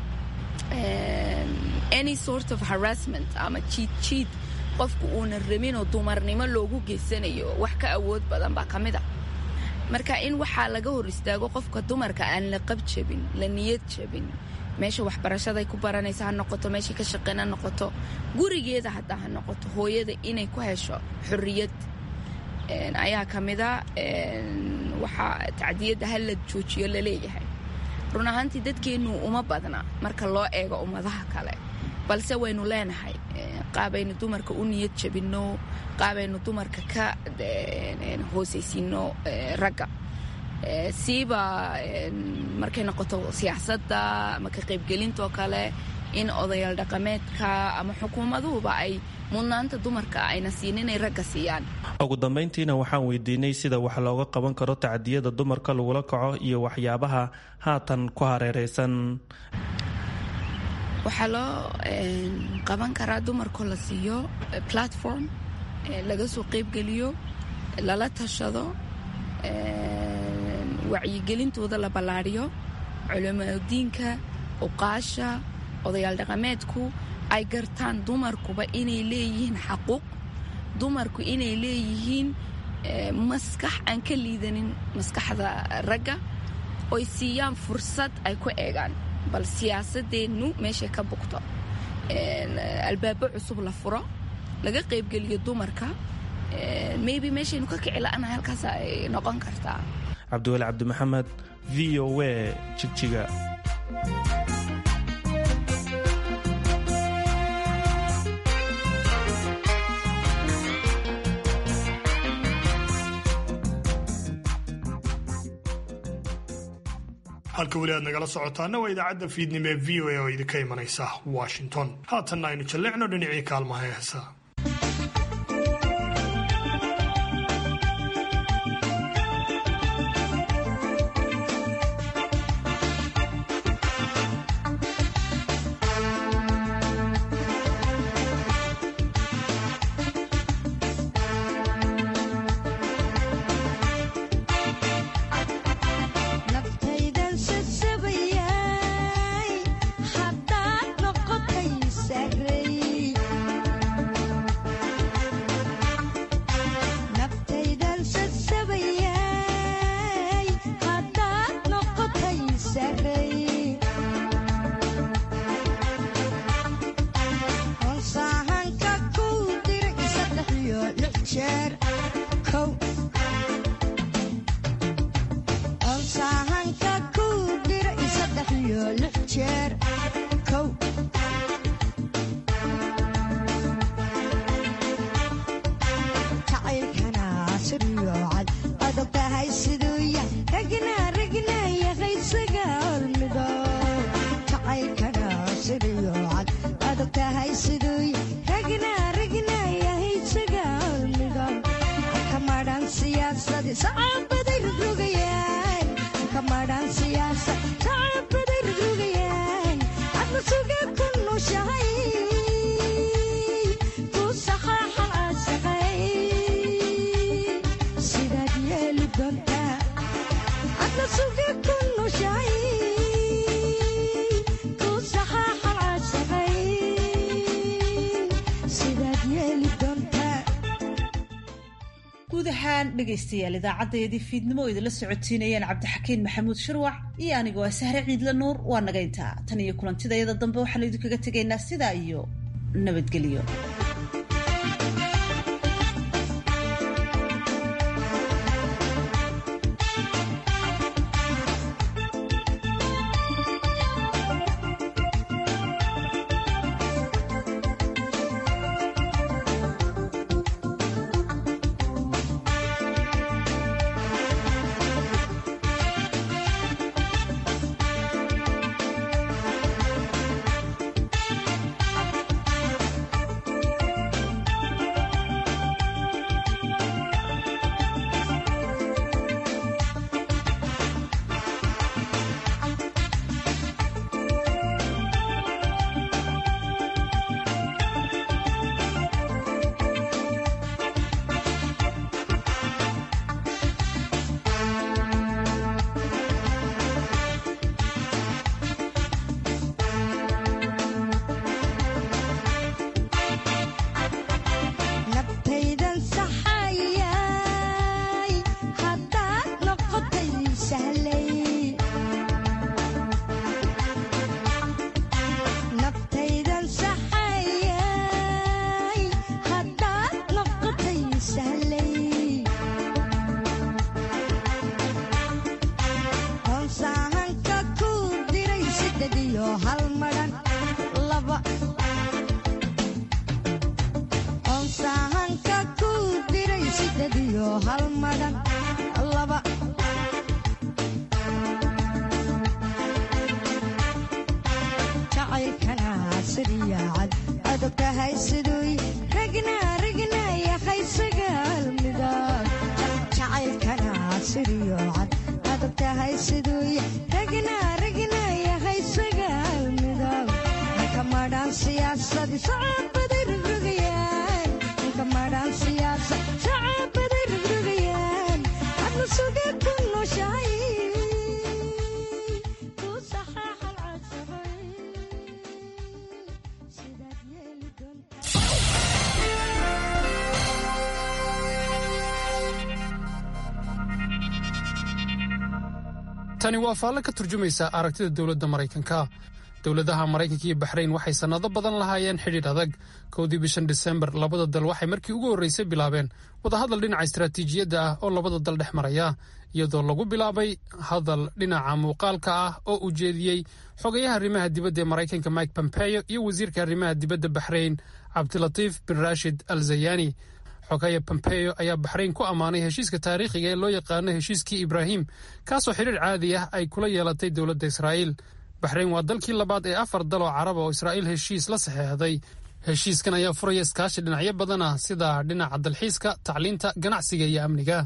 any sort of harassment ama jiid jiid qofku uuna rabinoo dumarnimo loogu geysanayo wax ka awood badan baa ka mida marka in waxaa laga hor istaago qofka dumarka aan la qab jabin la niyad jabin meesha waxbarashaday ku baranaysa ha noqoto meeshay ka shaqeyn ha noqoto gurigeeda haddaa ha noqoto hooyada inay ku hesho xorriyad ayaa ka mida waxaa tacdiyadda ha la joojiyo laleeyahay run ahaantii dadkeennu uma badna marka loo eego ummadaha kale balse waynu leenahay qaabaynu dumarka u niyad jabinno qaabaynu dumarka ka hoosaysiino ragga siiba markay noqoto siyaasadda ama ka qaybgelintoo kale in odayaal dhaqameedka ama xukuumaduhuba ay mudnaanta dumarka ayna siin inay ragga siiyaan ugu dambayntiina waxaan weydiinay sida wax looga qaban karo tacdiyada dumarka lagula kaco iyo waxyaabaha haatan ku hareereysan waxaa loo qaban karaa dumarkoo la siiyo platform laga soo qaybgeliyo lala tashado wacyigelintooda la ballaadhiyo culimadiinka uqaasha odayaal dhaqameedku ay gartaan dumarkuba inay leeyihiin xaquuq dumarku inay leeyihiin maskax aan ka liidanin maskaxda ragga oy siiyaan fursad ay ku eegaan bal siyaasadeennu meeshay ka bugto albaabo cusub la furo laga qaybgeliyo dumarka maybe meeshaynu ka kici la'anahay halkaas ay noqon kartaa cabdiweli cabdimaxamed v o a jigjiga halka weli aad nagala socotaana waa idaacadda fiidnimo ee v o a oo idinka imanaysa washington haatanna aynu jalleecno dhinacii kaalmaha heesa Shine guud ahaan dhegaystayaal idaacaddayadii fiidnimo oo idinla socotiinayeen cabdixakiin maxamuud shirwac iyo anigoo ah sahre ciidla nuur waa nagayntaa tan iyo kulantidayada dambe waxaanu idinkaga tegaynaa sidaa iyo nabadgelyo tani waa faalle ka turjumaysa aragtida dowladda maraykanka dowladaha maraykanka iyo baxrayn waxay sannado badan lahaayeen xidhiidh adag kowdii bishan disembar labada dal waxay markii ugu horreysay bilaabeen wadahadal dhinaca istaraatiijiyadda ah oo labada dal dhex maraya iyadoo lagu bilaabay hadal dhinaca muuqaalka ah oo ujeediyey xogayaha arrimaha dibadda ee maraykanka mike pompeo iyo wasiirka arrimaha dibadda baxrayn cabdilatiif bin rashid al zayani xogaya pompeo ayaa baxrayn ku ammaanay heshiiska taariikhiga ee loo yaqaano heshiiskii ibraahim kaasoo xidhiir caadi ah ay kula yeelatay dowladda israa'iil baxrayn waa dalkii labaad ee afar dal oo carab oo israa'iil heshiis la saxeexday heshiiskan ayaa furaya iskaashi dhinacyo badan ah sida dhinaca dalxiiska tacliinta ganacsiga iyo amniga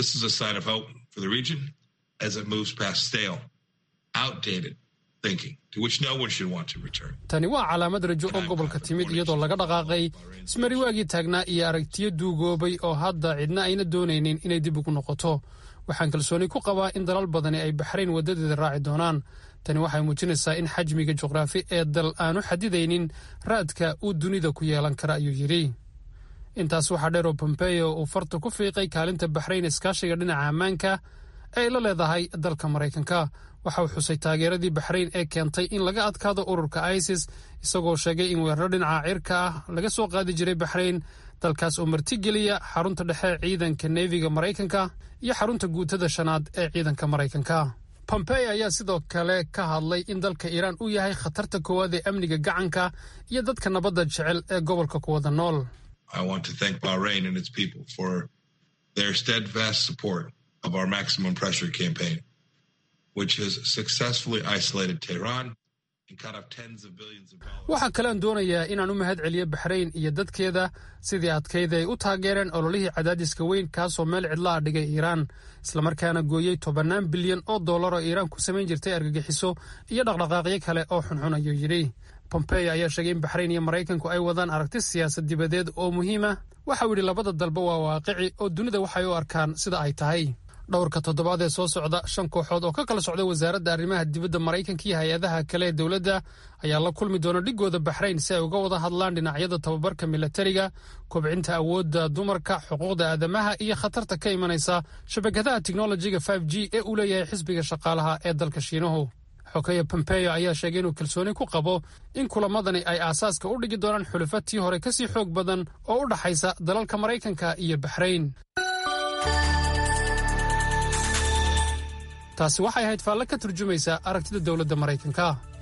tani waa calaamad rajo oo gobolka timid iyadoo laga dhaqaaqay ismariwaagii taagnaa iyo aragtiyo duugoobay oo hadda cidna ayna doonaynin inay dib ugu noqoto waxaan kalsooni ku qabaa in dalal badani ay baxrayn waddadeeda raaci doonaan tani waxay muujinaysaa in xajmiga juqraafi ee dal aanu xadidaynin raadka uu dunida ku yeelan kara ayuu yidhi intaas waxaa dheer oo pompeo uu farta ku fiiqay kaalinta baxrayn iskaashiga dhinaca ammaanka ee ay la leedahay dalka maraykanka waxa uu xusay taageeradii baxrayn ee keentay in laga adkaado ururka isis isagoo sheegay in weeraro dhinaca cirka ah laga soo qaadi jiray baxrayn dalkaas oo martigeliya xarunta dhexe ciidanka neefiga maraykanka iyo xarunta guutada shanaad ee ciidanka maraykanka pompeo ayaa sidoo kale ka hadlay in dalka iiraan uu yahay khatarta koowaad ee amniga gacanka iyo dadka nabadda jecel ee gobolka ku wada nool of our maximum pressure campaign, which has successfully isolated Tehran and cut off tens of billions of dollars. waxaa kalean doonayaa inaan u mahad celiyo baxrayn iyo dadkeeda sidii adkayd ay u taageereen ololihii cadaadiska weyn kaasoo meel cidla a dhigay iiraan islamarkaana gooyey tobannaan bilyan oo dollar oo iiraan ku samayn jirtay argagixiso iyo dhaqdhaqaaqyo kale oo xunxun ayuu yidhi pompeo ayaa sheegay in baxrayn iyo maraykanku ay wadaan aragti siyaasad dibadeed oo muhiima waxau yidhi labada dalba waa waaqici oo dunida waxay u arkaan sida ay tahay dhowrka toddobaad ee soo socda shan kooxood oo ka kala socda wasaaradda arrimaha dibadda maraykanka iyo hay-adaha kale ee dowladda ayaa la kulmi doona dhigooda baxrayn si ay uga wada hadlaan dhinacyada tababarka milatariga kobcinta awoodda dumarka xuquuqda aadamaha iyo khatarta ka imanaysa shabakadaha teknolojiga g ee uu leeyahay xisbiga shaqaalaha ee dalka shiinuhu xogeya pompeo ayaa sheegay inuu kalsooni ku qabo in kulamadani ay aasaaska u dhigi doonaan xulufo tii hore kasii xoog badan oo u dhaxaysa dalalka maraykanka iyo baxrayn taasi waxay ahayd faalle ka turjumaysa aragtida dowladda maraykanka